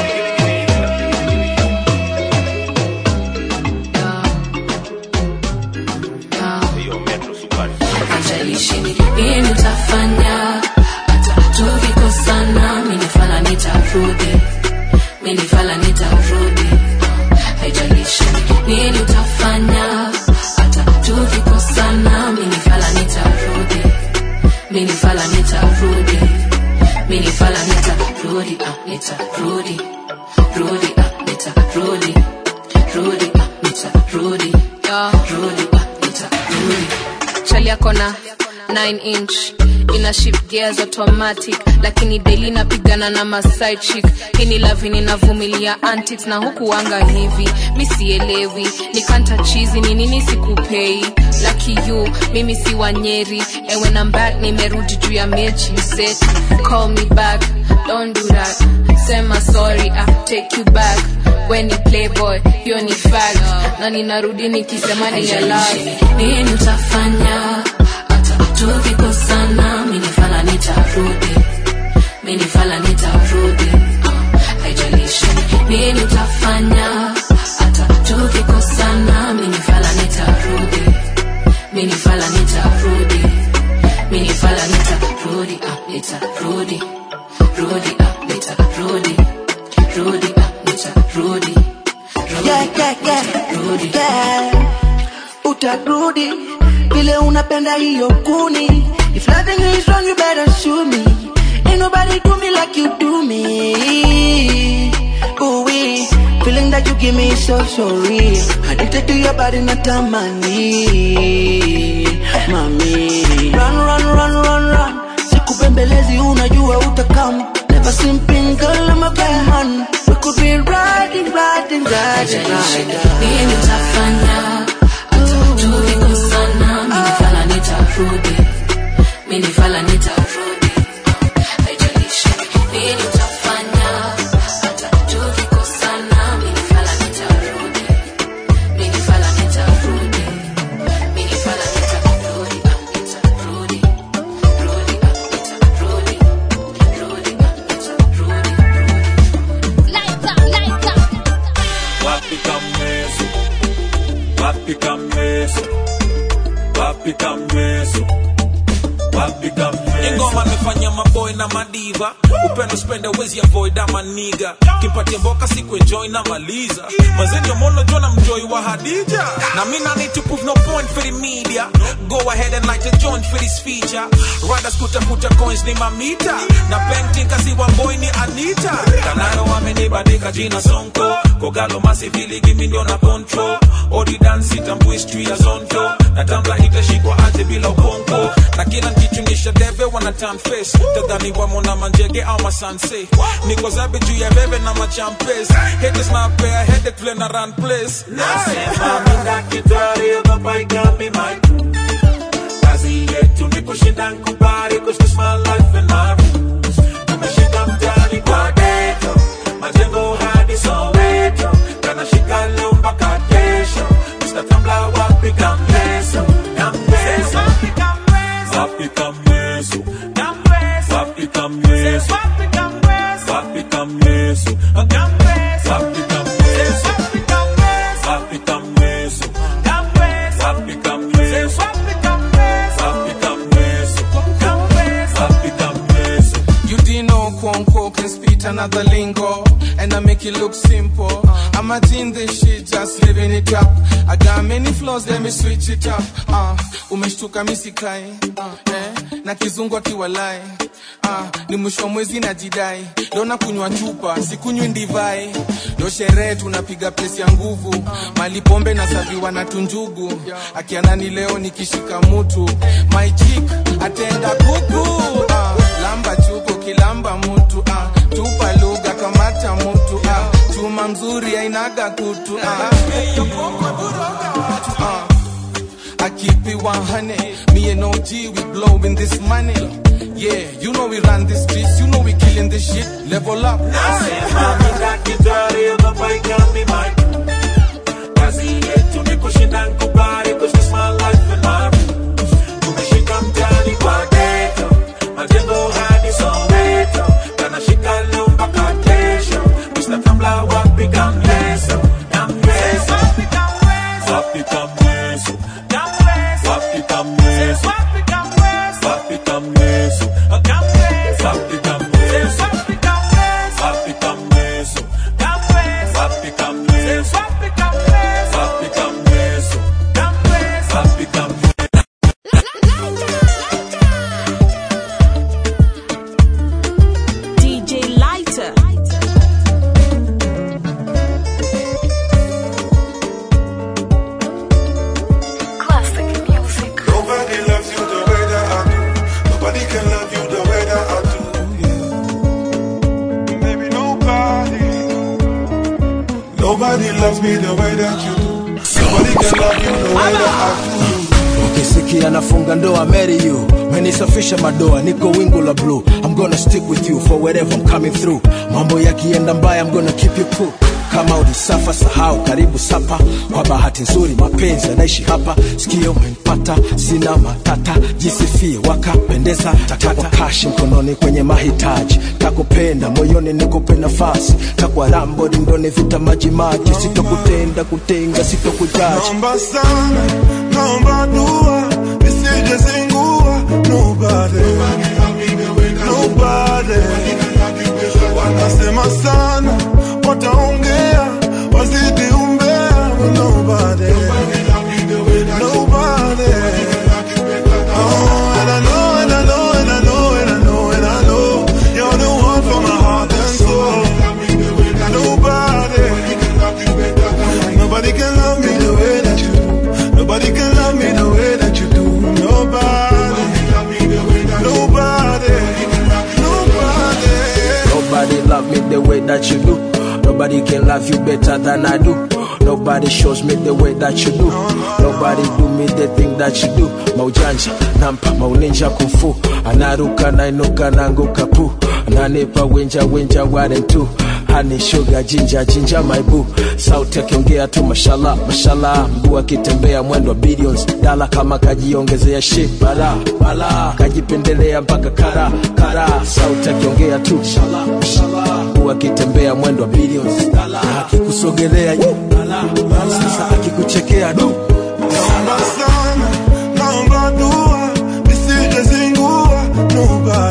haijalishi ni nini utafanya hata tukikosana minifala nitarudi minifala nitarudi haijalishi ni nini utafanya hata tukikosana minifala nitarudi minifala nitarudi minifala nitarudi ah, nitarudi rudi ah, nitarudi rudi ah, nitarudi rudi ah, nitarudi chali yako na 9 inch ina shift gears automatic lakini daily napigana na maside chick hii ni lavi ninavumilia antics na huku anga hivi mi sielewi nikanta chizi ni nini sikupei lucky you mimi si wanyeri and when I'm back nimerudi juu ya mechi you said call me back don't do that sema sorry I take you back when ni playboy hiyo ni fact na ninarudi nikisema ni ya lie nini utafanya hata tukikosana minifala nitarudi minifala nitarudi haijalishi nini utafanya hata tukikosana minifala nitarudi minifala nitarudi minifala nitarudi ah, nitarudi rudi ah, nitarudi rudi ah, nitarudi yeah, yeah, yeah, yeah. utarudi vile unapenda hiyo kuni if loving is wrong you better show me ain't nobody do me like you do me ooh wee feeling that you give me is so so real addicted to your body natamani mami run run run run run sikupembelezi unajua utakam never simping girl I'm a bad man we could be riding riding riding riding nini utafanya hata tukikosana minifala nitarudi minifala nitarudi haijalishi nini utafanya hata tukikosana minifala nitarudi minifala nitarudi minifala nitarudi ah, nitarudi rudi ah, nitarudi rudi ah, nitarudi Wapi kamweso Wapi kamweso Wapi kamweso Wapi kamweso ngoma nimefanya maboy na madiva upendo spende wezi avoid ama niga kimpatia mboka siku enjoy na maliza mazenio mono jona mjoi wa hadija na mi na need to prove no point for the media go ahead and light a joint for this feature riders kutafuta coins ni mamita na painting kasi wa boy ni anita kanayo amenibadika jina sonko kogalo masivili gimi ndio na control odi dance itambu history ya zonto na tambla itashikwa aje bila ukonko na kila nkichunisha debe wana turn face tadhani wamo na manjege au masanse niko zabe juu ya bebe na machampes haters na pair headache vile na run place Nasema mina kitari ogopa igami my Kazi yetu ni kushinda nkubali Cause this my life and my rules Tumeshika mtani kwa ghetto Majengo hadi Soweto Kanashika leo mpaka kesho Mr. Tambla wapi kamleso Kamleso Wapi kamleso Wapi kamleso Wapi kamleso Wapi kamleso Wapi kamleso Wapi kamleso Wapi kamleso Wapi kamleso You didn't know Kwonko can spit another lingo And I make it look simple I'm a teen this shit, just living it up I got many flaws, let me switch it up uh, Umeshtuka misikai uh, eh, Na kizungu akiwalai uh, Ni mwisho wa mwezi na jidai Leo nakunywa chupa, sikunywi ndivai Leo sherehe tunapiga pesi ya nguvu Mali pombe na saviwa na tunjugu Akianani leo nikishika mutu My chick, atenda kuku uh, Lamba chuku kilamba mutu uh, Tupa lugha kamata mutu uh, Chuma mzuri ainaga kutu uh, uh, I keep it 100 Me and OG, we blowing this money Yeah, you know we run the streets You know we killing this shit Level up Nasema mina kitari ogopa igami my Kazi yetu ni kushinda nkubali Cause this my life and my rules Tumeshika mtani kwa ghetto Majengo hadi Soweto Kanashika leo mpaka kesho Mr. Tambla wapi kamleso Kamleso Wapi kamleso Wapi kamleso Wapi kamleso Wapi kamleso Wapi kamleso Wapi kamleso Wapi kamleso Wapi kamleso Wapi kamleso DJ Lighter. Classic music. Nobody loves you the way that I do. Nobody can love you the way that I do. Yeah. Maybe nobody. Nobody loves me the way that you do. Nobody can love you the way that I do. ukisikia nafunga ndoa marry you menisafisha madoa niko wingu la blue i'm gonna stick with you for wherever i'm coming through mambo yakienda mbaya i'm gonna keep you cool kama ulisafa sahau karibu sapa kwa bahati nzuri mapenzi yanaishi hapa sikio umenipata sina matata jisifie wakapendeza takwa kashi mkononi kwenye mahitaji takupenda moyoni nikupe nafasi takwa rambo rindoni vita majimaji sitokutenda kutenga sitokujaji Naomba sana, naomba dua, nisije zingua. Nobody, nobody. Wanasema sana, wataongea, wazidi umbea. Nobody, nobody. Oh, and I know, and I know, and I know, and I know, and I know, you're the one for my heart and soul. Nobody, nobody can love me the way that you do. Nobody can love me the way that you do. Nobody, nobody, nobody. Nobody love me the way that you do. Nobody can love you better than I do. Nobody shows me the way that you do. Nobody do me the thing that you do. Maujanja, nampa, mauninja kufu. Anaruka, nainuka, nanguka pu. Ananipa winja, winja, one two. Honey, sugar, ginger, ginger, my boo. Sauti akiongea tu mashallah, mashallah. Mguu akitembea mwendo wa billions. Dala kama kajiongezea shit, bala, bala. Kajipendelea mpaka kara, kara. Sauti akiongea tu mashallah, mashallah. Mguu akitembea mwendo wa billions. Dala, na akikusogelea yu, bala, bala. Sasa akikuchekea du. Naomba sana, naomba dua, nisije zingua. Nobody,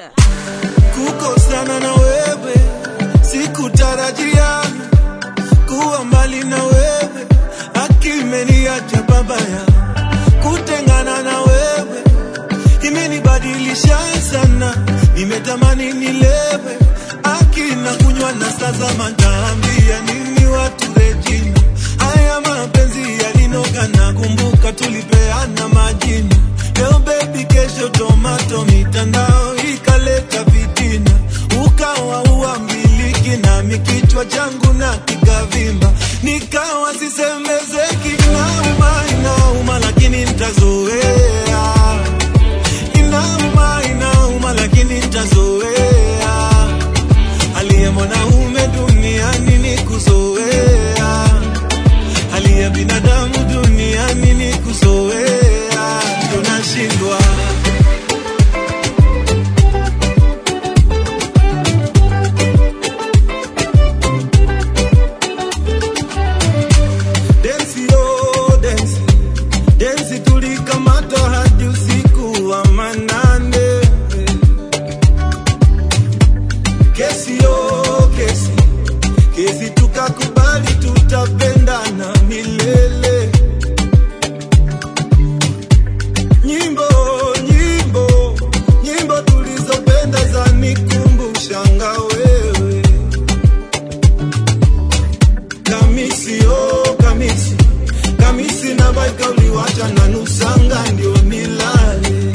kukosana na wewe sikutarajia kuwa mbali na wewe akimeniacha babaya kutengana na wewe imenibadilisha sana nimetamani nilewe akina kunywa na sasa mataambia nini watu rejina haya mapenzi yalinoga na kumbuka tulipeana majina leo bebi kesho tomato mitandao ikaleta vitina ukawa uambiliki nami kichwa changu na kikavimba nikawa sisemezeki inauma inauma lakini ntazoea inauma inauma lakini ntazoea aliye mwanaume duniani ni kuzoea aliye binadamu duniani ni kuzoea ndo nashindwa densi oh, densi densi tulikamata hadi usiku wa manane kesi oh, kesi kesi tukakubali tutapendana milele nyimbo nyimbo nyimbo tulizopenda za nikumbushanga wewe kamisi oh, kamisi kamisi na baika uliwacha na nusanga ndio nilale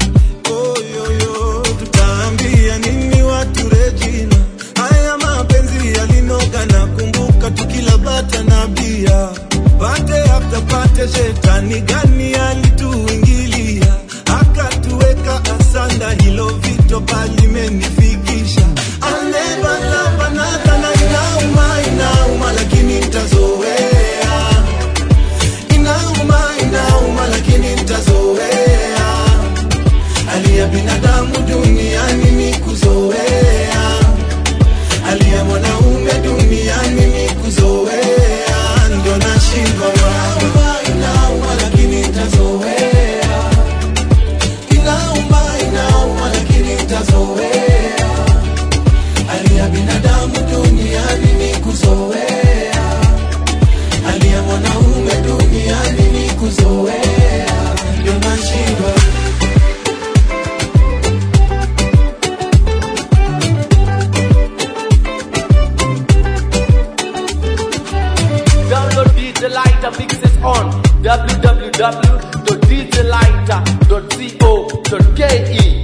oyoyo tutaambia nini watu rejina haya mapenzi yalinoga na kumbuka tukila bata na bia pate after pate shetani gani alituingilia akatuweka asanda hilo vito palimenifikisha alebalabanathana inauma inauma lakini ntazoea inauma inauma lakini ntazoea hali ya binadamu duniani ni kuzoea hali ya mwanaume duniani ni kuzoea ndo nashindwa inauma inauma lakini ntazoea inauma inauma lakini ntazoea hali ya binadamu duniani ni kuzoea hali ya mwanaume duniani ni kuzoea ndo nashindwa Download DJ Lighter mixes on www.djlighter.co.ke.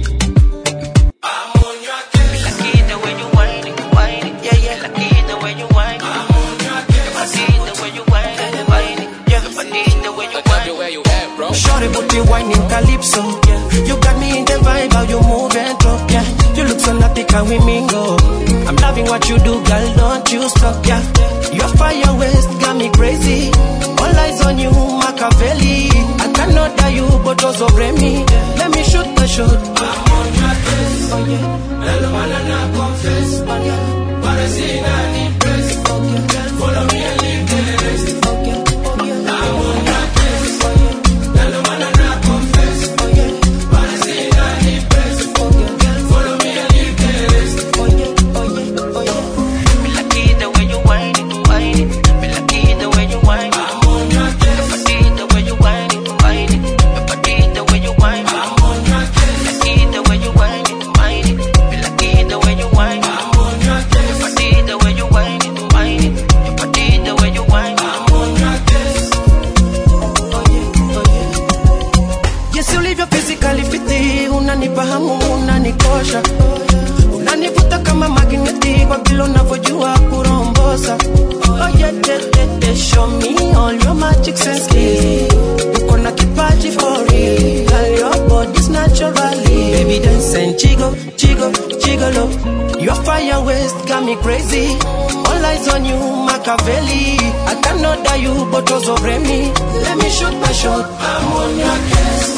Shorty booty whining calypso. You got me in the vibe, how you move and talk, yeah. You look so naughty, can we mingle? I'm loving what you do, girl, don't you stop, yeah. Your fire waist got me crazy. All eyes on you, Machiavelli. I cannot die you, but also me. Let me shoot the shot. I'm on your case, oh yeah. Hello, man, and I confess, oh yeah. Parecida ni press, oh yeah. Girl, follow me and leave the rest, oh yeah. Oh yeah. I'm on your case, oh yeah. Hello, man, and I confess, oh yeah. Parecida ni press, oh yeah. Girl, follow me and leave the rest, oh yeah. Oh yeah. Oh yeah. Me like it the way you whine it, whine it. Me like it the way you whine it. I'm on your case. Me like it the way you whine it, whine it. Me like it the way you whine it. I'm on your case. Me like it the way you whine it, whine it. Me like it the way you whine it. I'm on your case. Me like it the way you whine it, whine it. Me like it the way you whine it. I'm on your case. Yes, ulivyo physically fiti, unanipa hamu, unanikosha, unanivuta kama magneti kwa vile unavyojua kurombosa. Oh yeah, yeah, yeah, yeah. Show me all your magic sense, yeah. Uko na kipaji for real, girl, your body's naturally. Baby dance and jiggle, jiggle, jiggle up. Your fire waist got me crazy. All eyes on you, Machiavelli. I cannot die you, but also me. Let me shoot my shot. I'm on your case.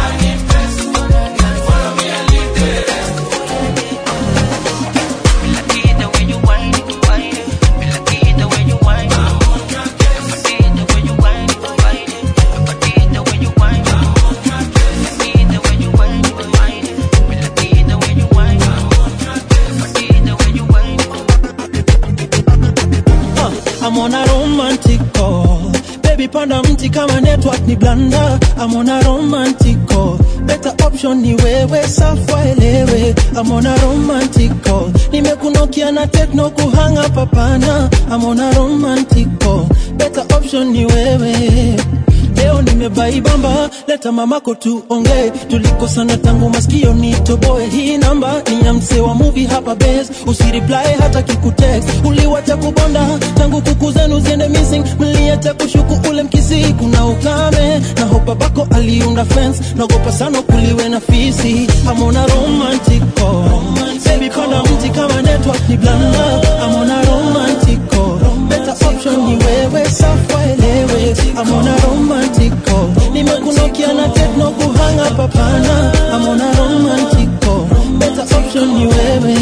Me like nilipanda mti kama network ni blanda amona romantico better option ni wewe safwa elewe amona romantico nimekunokia na tekno kuhanga papana amona romantico better option ni wewe leo nimebaibamba leta mamako tuongee tulikosana tangu maskio nitoboe hii namba ni ya msee wa muvi hapa bes usiriply hata kikutext uliwacha kubonda tangu kuku zenu ziende missing mliacha kushuku ule mkisi kuna ukame na hopa bako aliunda fence naogopa sana kuliwe na fisi amona romantico baby panda mti kama network ni blanda amona romantico better option ni wewe safwa elewe amona romantico nimekunokia na tekno kuhanga papana amona romantico better option ni wewe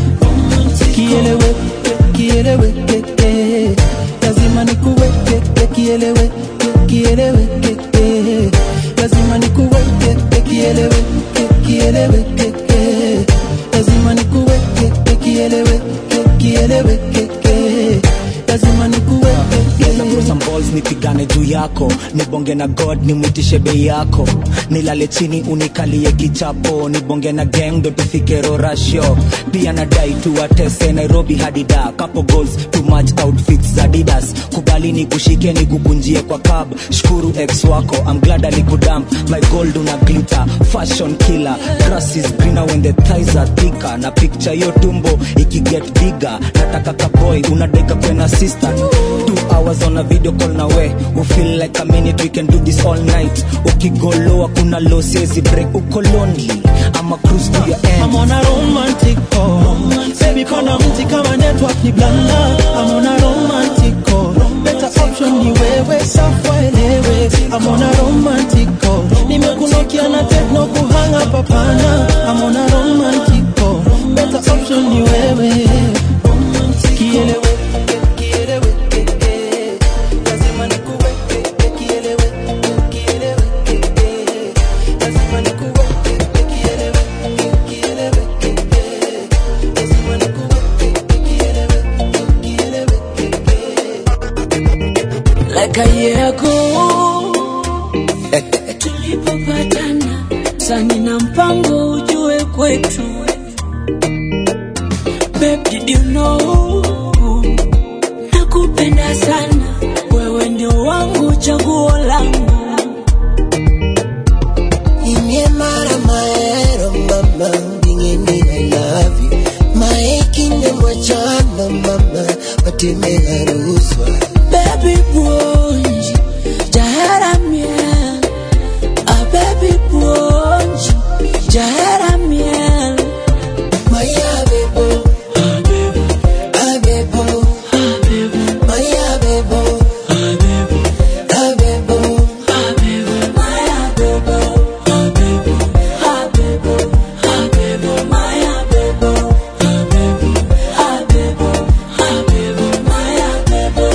kielewe kielewe keke lazima nikuweke kielewe kielewe keke lazima nikuweke kielewe kielewe keke lazima nikuweke kielewe kielewe keke lazima nikuweke some balls nipigane juu yako nibonge na god nimwitishe bei yako nilale chini unikalie kichapo nibonge na gang ndo tufike rorasho pia nadai tuwatese nairobi hadi da couple goals too much outfits za didas kubali nikushike nikukunjie kwa cab shukuru ex wako I'm glad alikudamp my gold una glitter fashion killer grass is greener when the thighs are thicker na picture yo tumbo ikiget bigger nataka kaboy unadeka kwena sister two hours on a video call na we we feel like a minute we can do this all night ukigoloa kuna low siezi break uko lonely ama cruise to your end I'm on a romantico Baby panda mti kama network ni blanda I'm on a romantico Better option ni wewe safwa elewe I'm on a romantico Nimekunokia na tekno kuhanga papana I'm on a romantico Better option ni wewe Kielewe kielewe keke Lazima nikuweke kielewe kielewe keke Lazima nikuweke kielewe kielewe keke Lazima nikuweke kielewe kielewe like a year ago tulipopatana sani na mpango ujue kwetu Babe, did you know nakupenda sana wewe ndio wangu chaguo langu Inimara maero mama Bingeni I love you Maekinde mwachana mama Watime haruswa baby bonji jaharamia a baby bonji jaharamia Maya bebo Ah bebo Maya bebo Ah bebo Maya bebo Ah bebo Ah bebo Maya bebo Ah bebo Ah bebo Ah bebo Maya bebo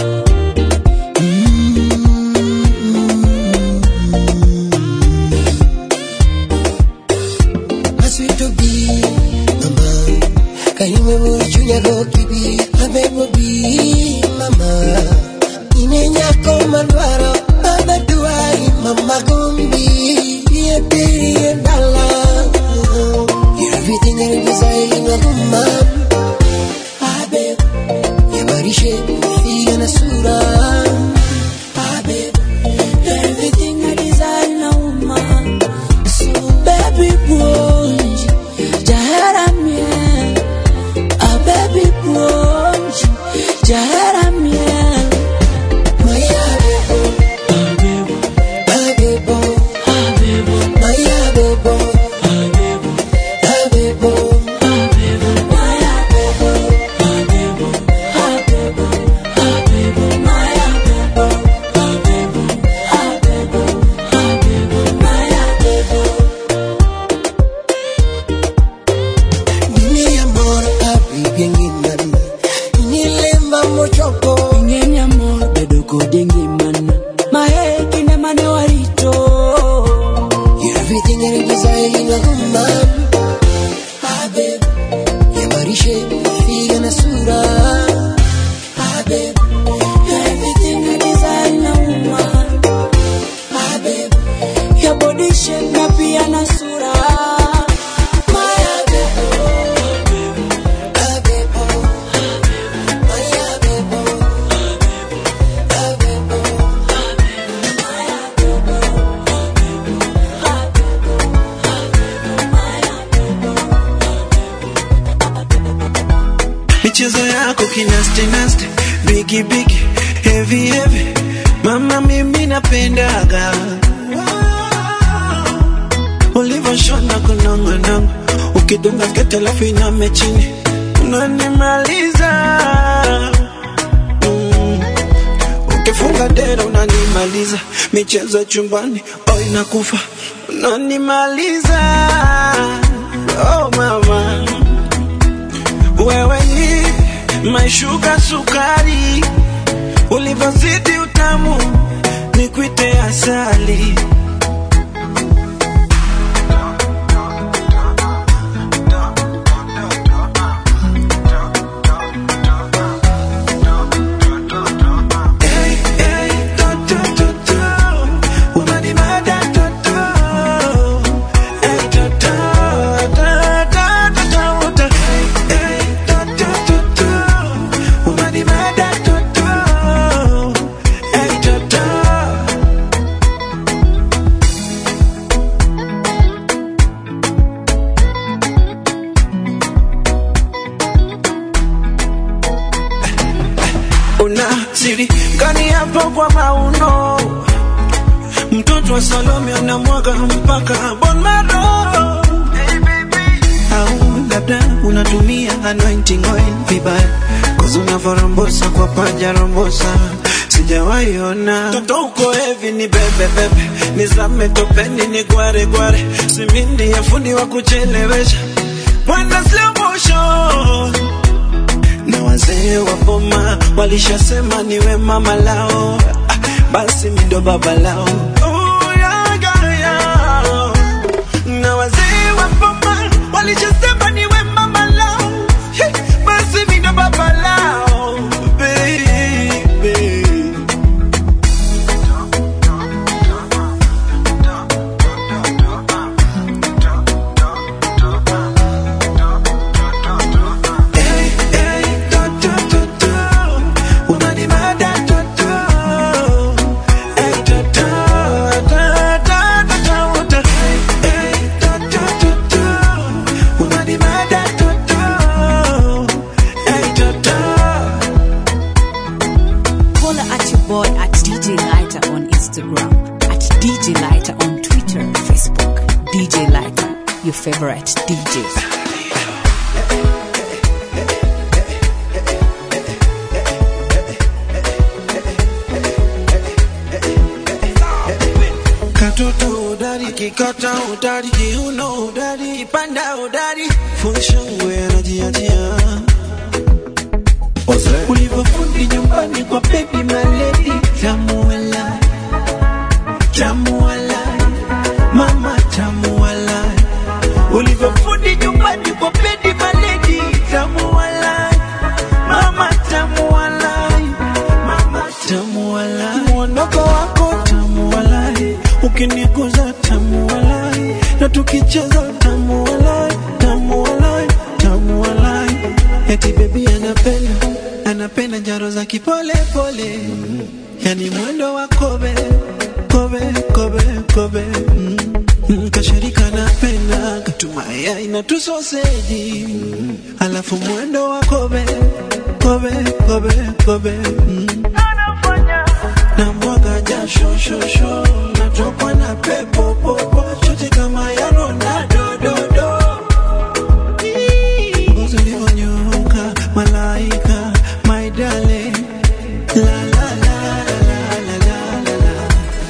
Maswito bi mama Kayume murichunya go kibi Abebo bi mama Inenya ko malwaro Baba duai mama gumbi Ye diri ye dala You're everything I desire in a woman Abeb Ye marishe Figa na sura Abeb You're everything I desire in a woman So baby bonji jaharamia a baby bonji jaharamia Maya bebo Abebo Abebo Maya bebo Abebo Maya bebo Abebo Abebo Abebo Maya bebo Abebo Abebo Abebo Maya bebo Nini amor Abi gengi nana Nini lemba mochoko ing'eny amor bedo kodi ngimana mae kinde mane warito You're everything I desire in a woman Abeb Yamarishe Figa na sura Abeb You're everything I desire in a woman michezo yako kinaste naste bigi bigi heavy heavy mama mimi napendaga ulivyoshona kunongonongo ukidunga sketi alafu iname chini unanimaliza mm. ukifunga dera unanimaliza michezo ya chumbani oh inakufa unanimaliza oh mama wewe ni maishuka sukari ulivyozidi utamu nikwite asali una siri gani hapo kwa mauno mtoto wa salome unamwaga mpaka bon maro au labda unatumia anointing oil vibaya kozi unavorambosa kwa paja rombosa sijawaiona toto uko hevi ni bebe bebe nizame topeni ni gware gware simindi ya fundi wa kuchelewesha mwenda slow motion na wazee wa boma walishasema niwe mama lao ah, basi mi ndo baba lao Oh, yeah, yeah, yeah. na wazee wa boma walishasema niwe mama lao Hey, basi mi ndo baba lao baby Follow at your boy at DJ Lighter on Instagram, at DJ Lighter on Twitter, Facebook. DJ Lighter, your favorite DJ. katoto udari kikata udari kiuno udari kipanda udari funshangwe anajiachia ulivyofundi nyumbani kwa baby maledi tamuala tamuala mama tamuala ulivyofundi nyumbani kwa baby maledi tamuala mama tamuala mama tamuala mwondoko wako tamuala ukiniguza tamuala na tukicheza tamuala tamuala tamuala eti bebi anapenda anapenda njaro za kipole pole yani mwendo wa kobe kobe kobe kobe mm. Mm, kashirika napenda katumaya ina tusoseji alafu mwendo wa kobe kobe kobe kobe mm. na mwaga jasho shosho natokwa na pepo popo chote kama ya Ronaldo do do ngozi ulivyonyoka malaika my darling la la la la la la la la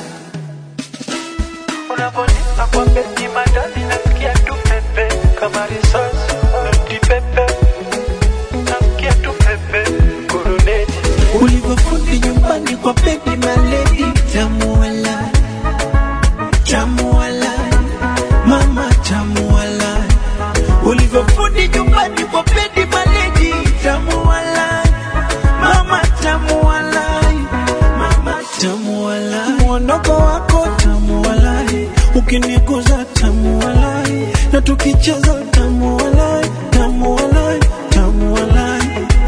Unaponipa kwa beti madani nasikia tu pepe kama risasi noti pepe nasikia tu pepe kuruneti ulivyofundi nyumbani kwa baby maledi tamuala tamuala mama tamuala ulivyofundi nyumbani kwa baby maledi tamuala mama tamuala mama tamuala mwondoko wako tamuala ukiniguza tamuala na tukicheza tamuala tamuala tamuala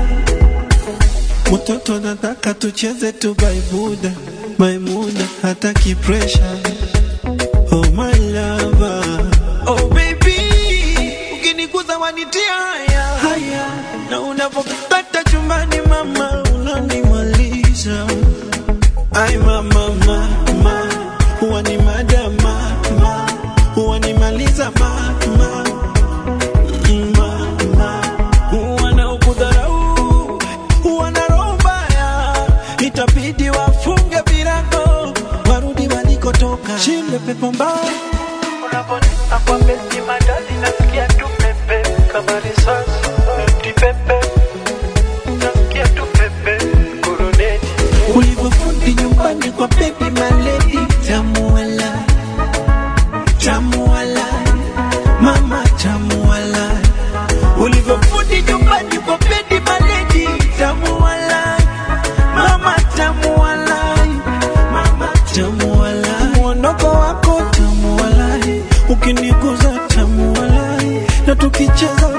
Mtoto nataka tucheze tu baibuda Maimuna hataki pressure Oh my lover Oh baby Ukiniguza wanitia haya Haya na unapopata chumbani mama unanimaliza ai mama mama huwa ni madama ma huwa nimaliza mama mama wanaokudharau wana roho mbaya itabidi wafunge virago warudi walikotoka shinde pepo mbaya Unaponipa kwa beti madali nasikia tu pepe kama risasi eti pepe nasikia tu pepe kuruneti ulivyofundi nyumbani kwa baby maledi tamuala tamuala mama tamuala ulivyofundi nyumbani kwa baby maledi tamuala mama tamuala mama tamuala mwondoko wako tamuala ukiniguza tamuala na tukicheza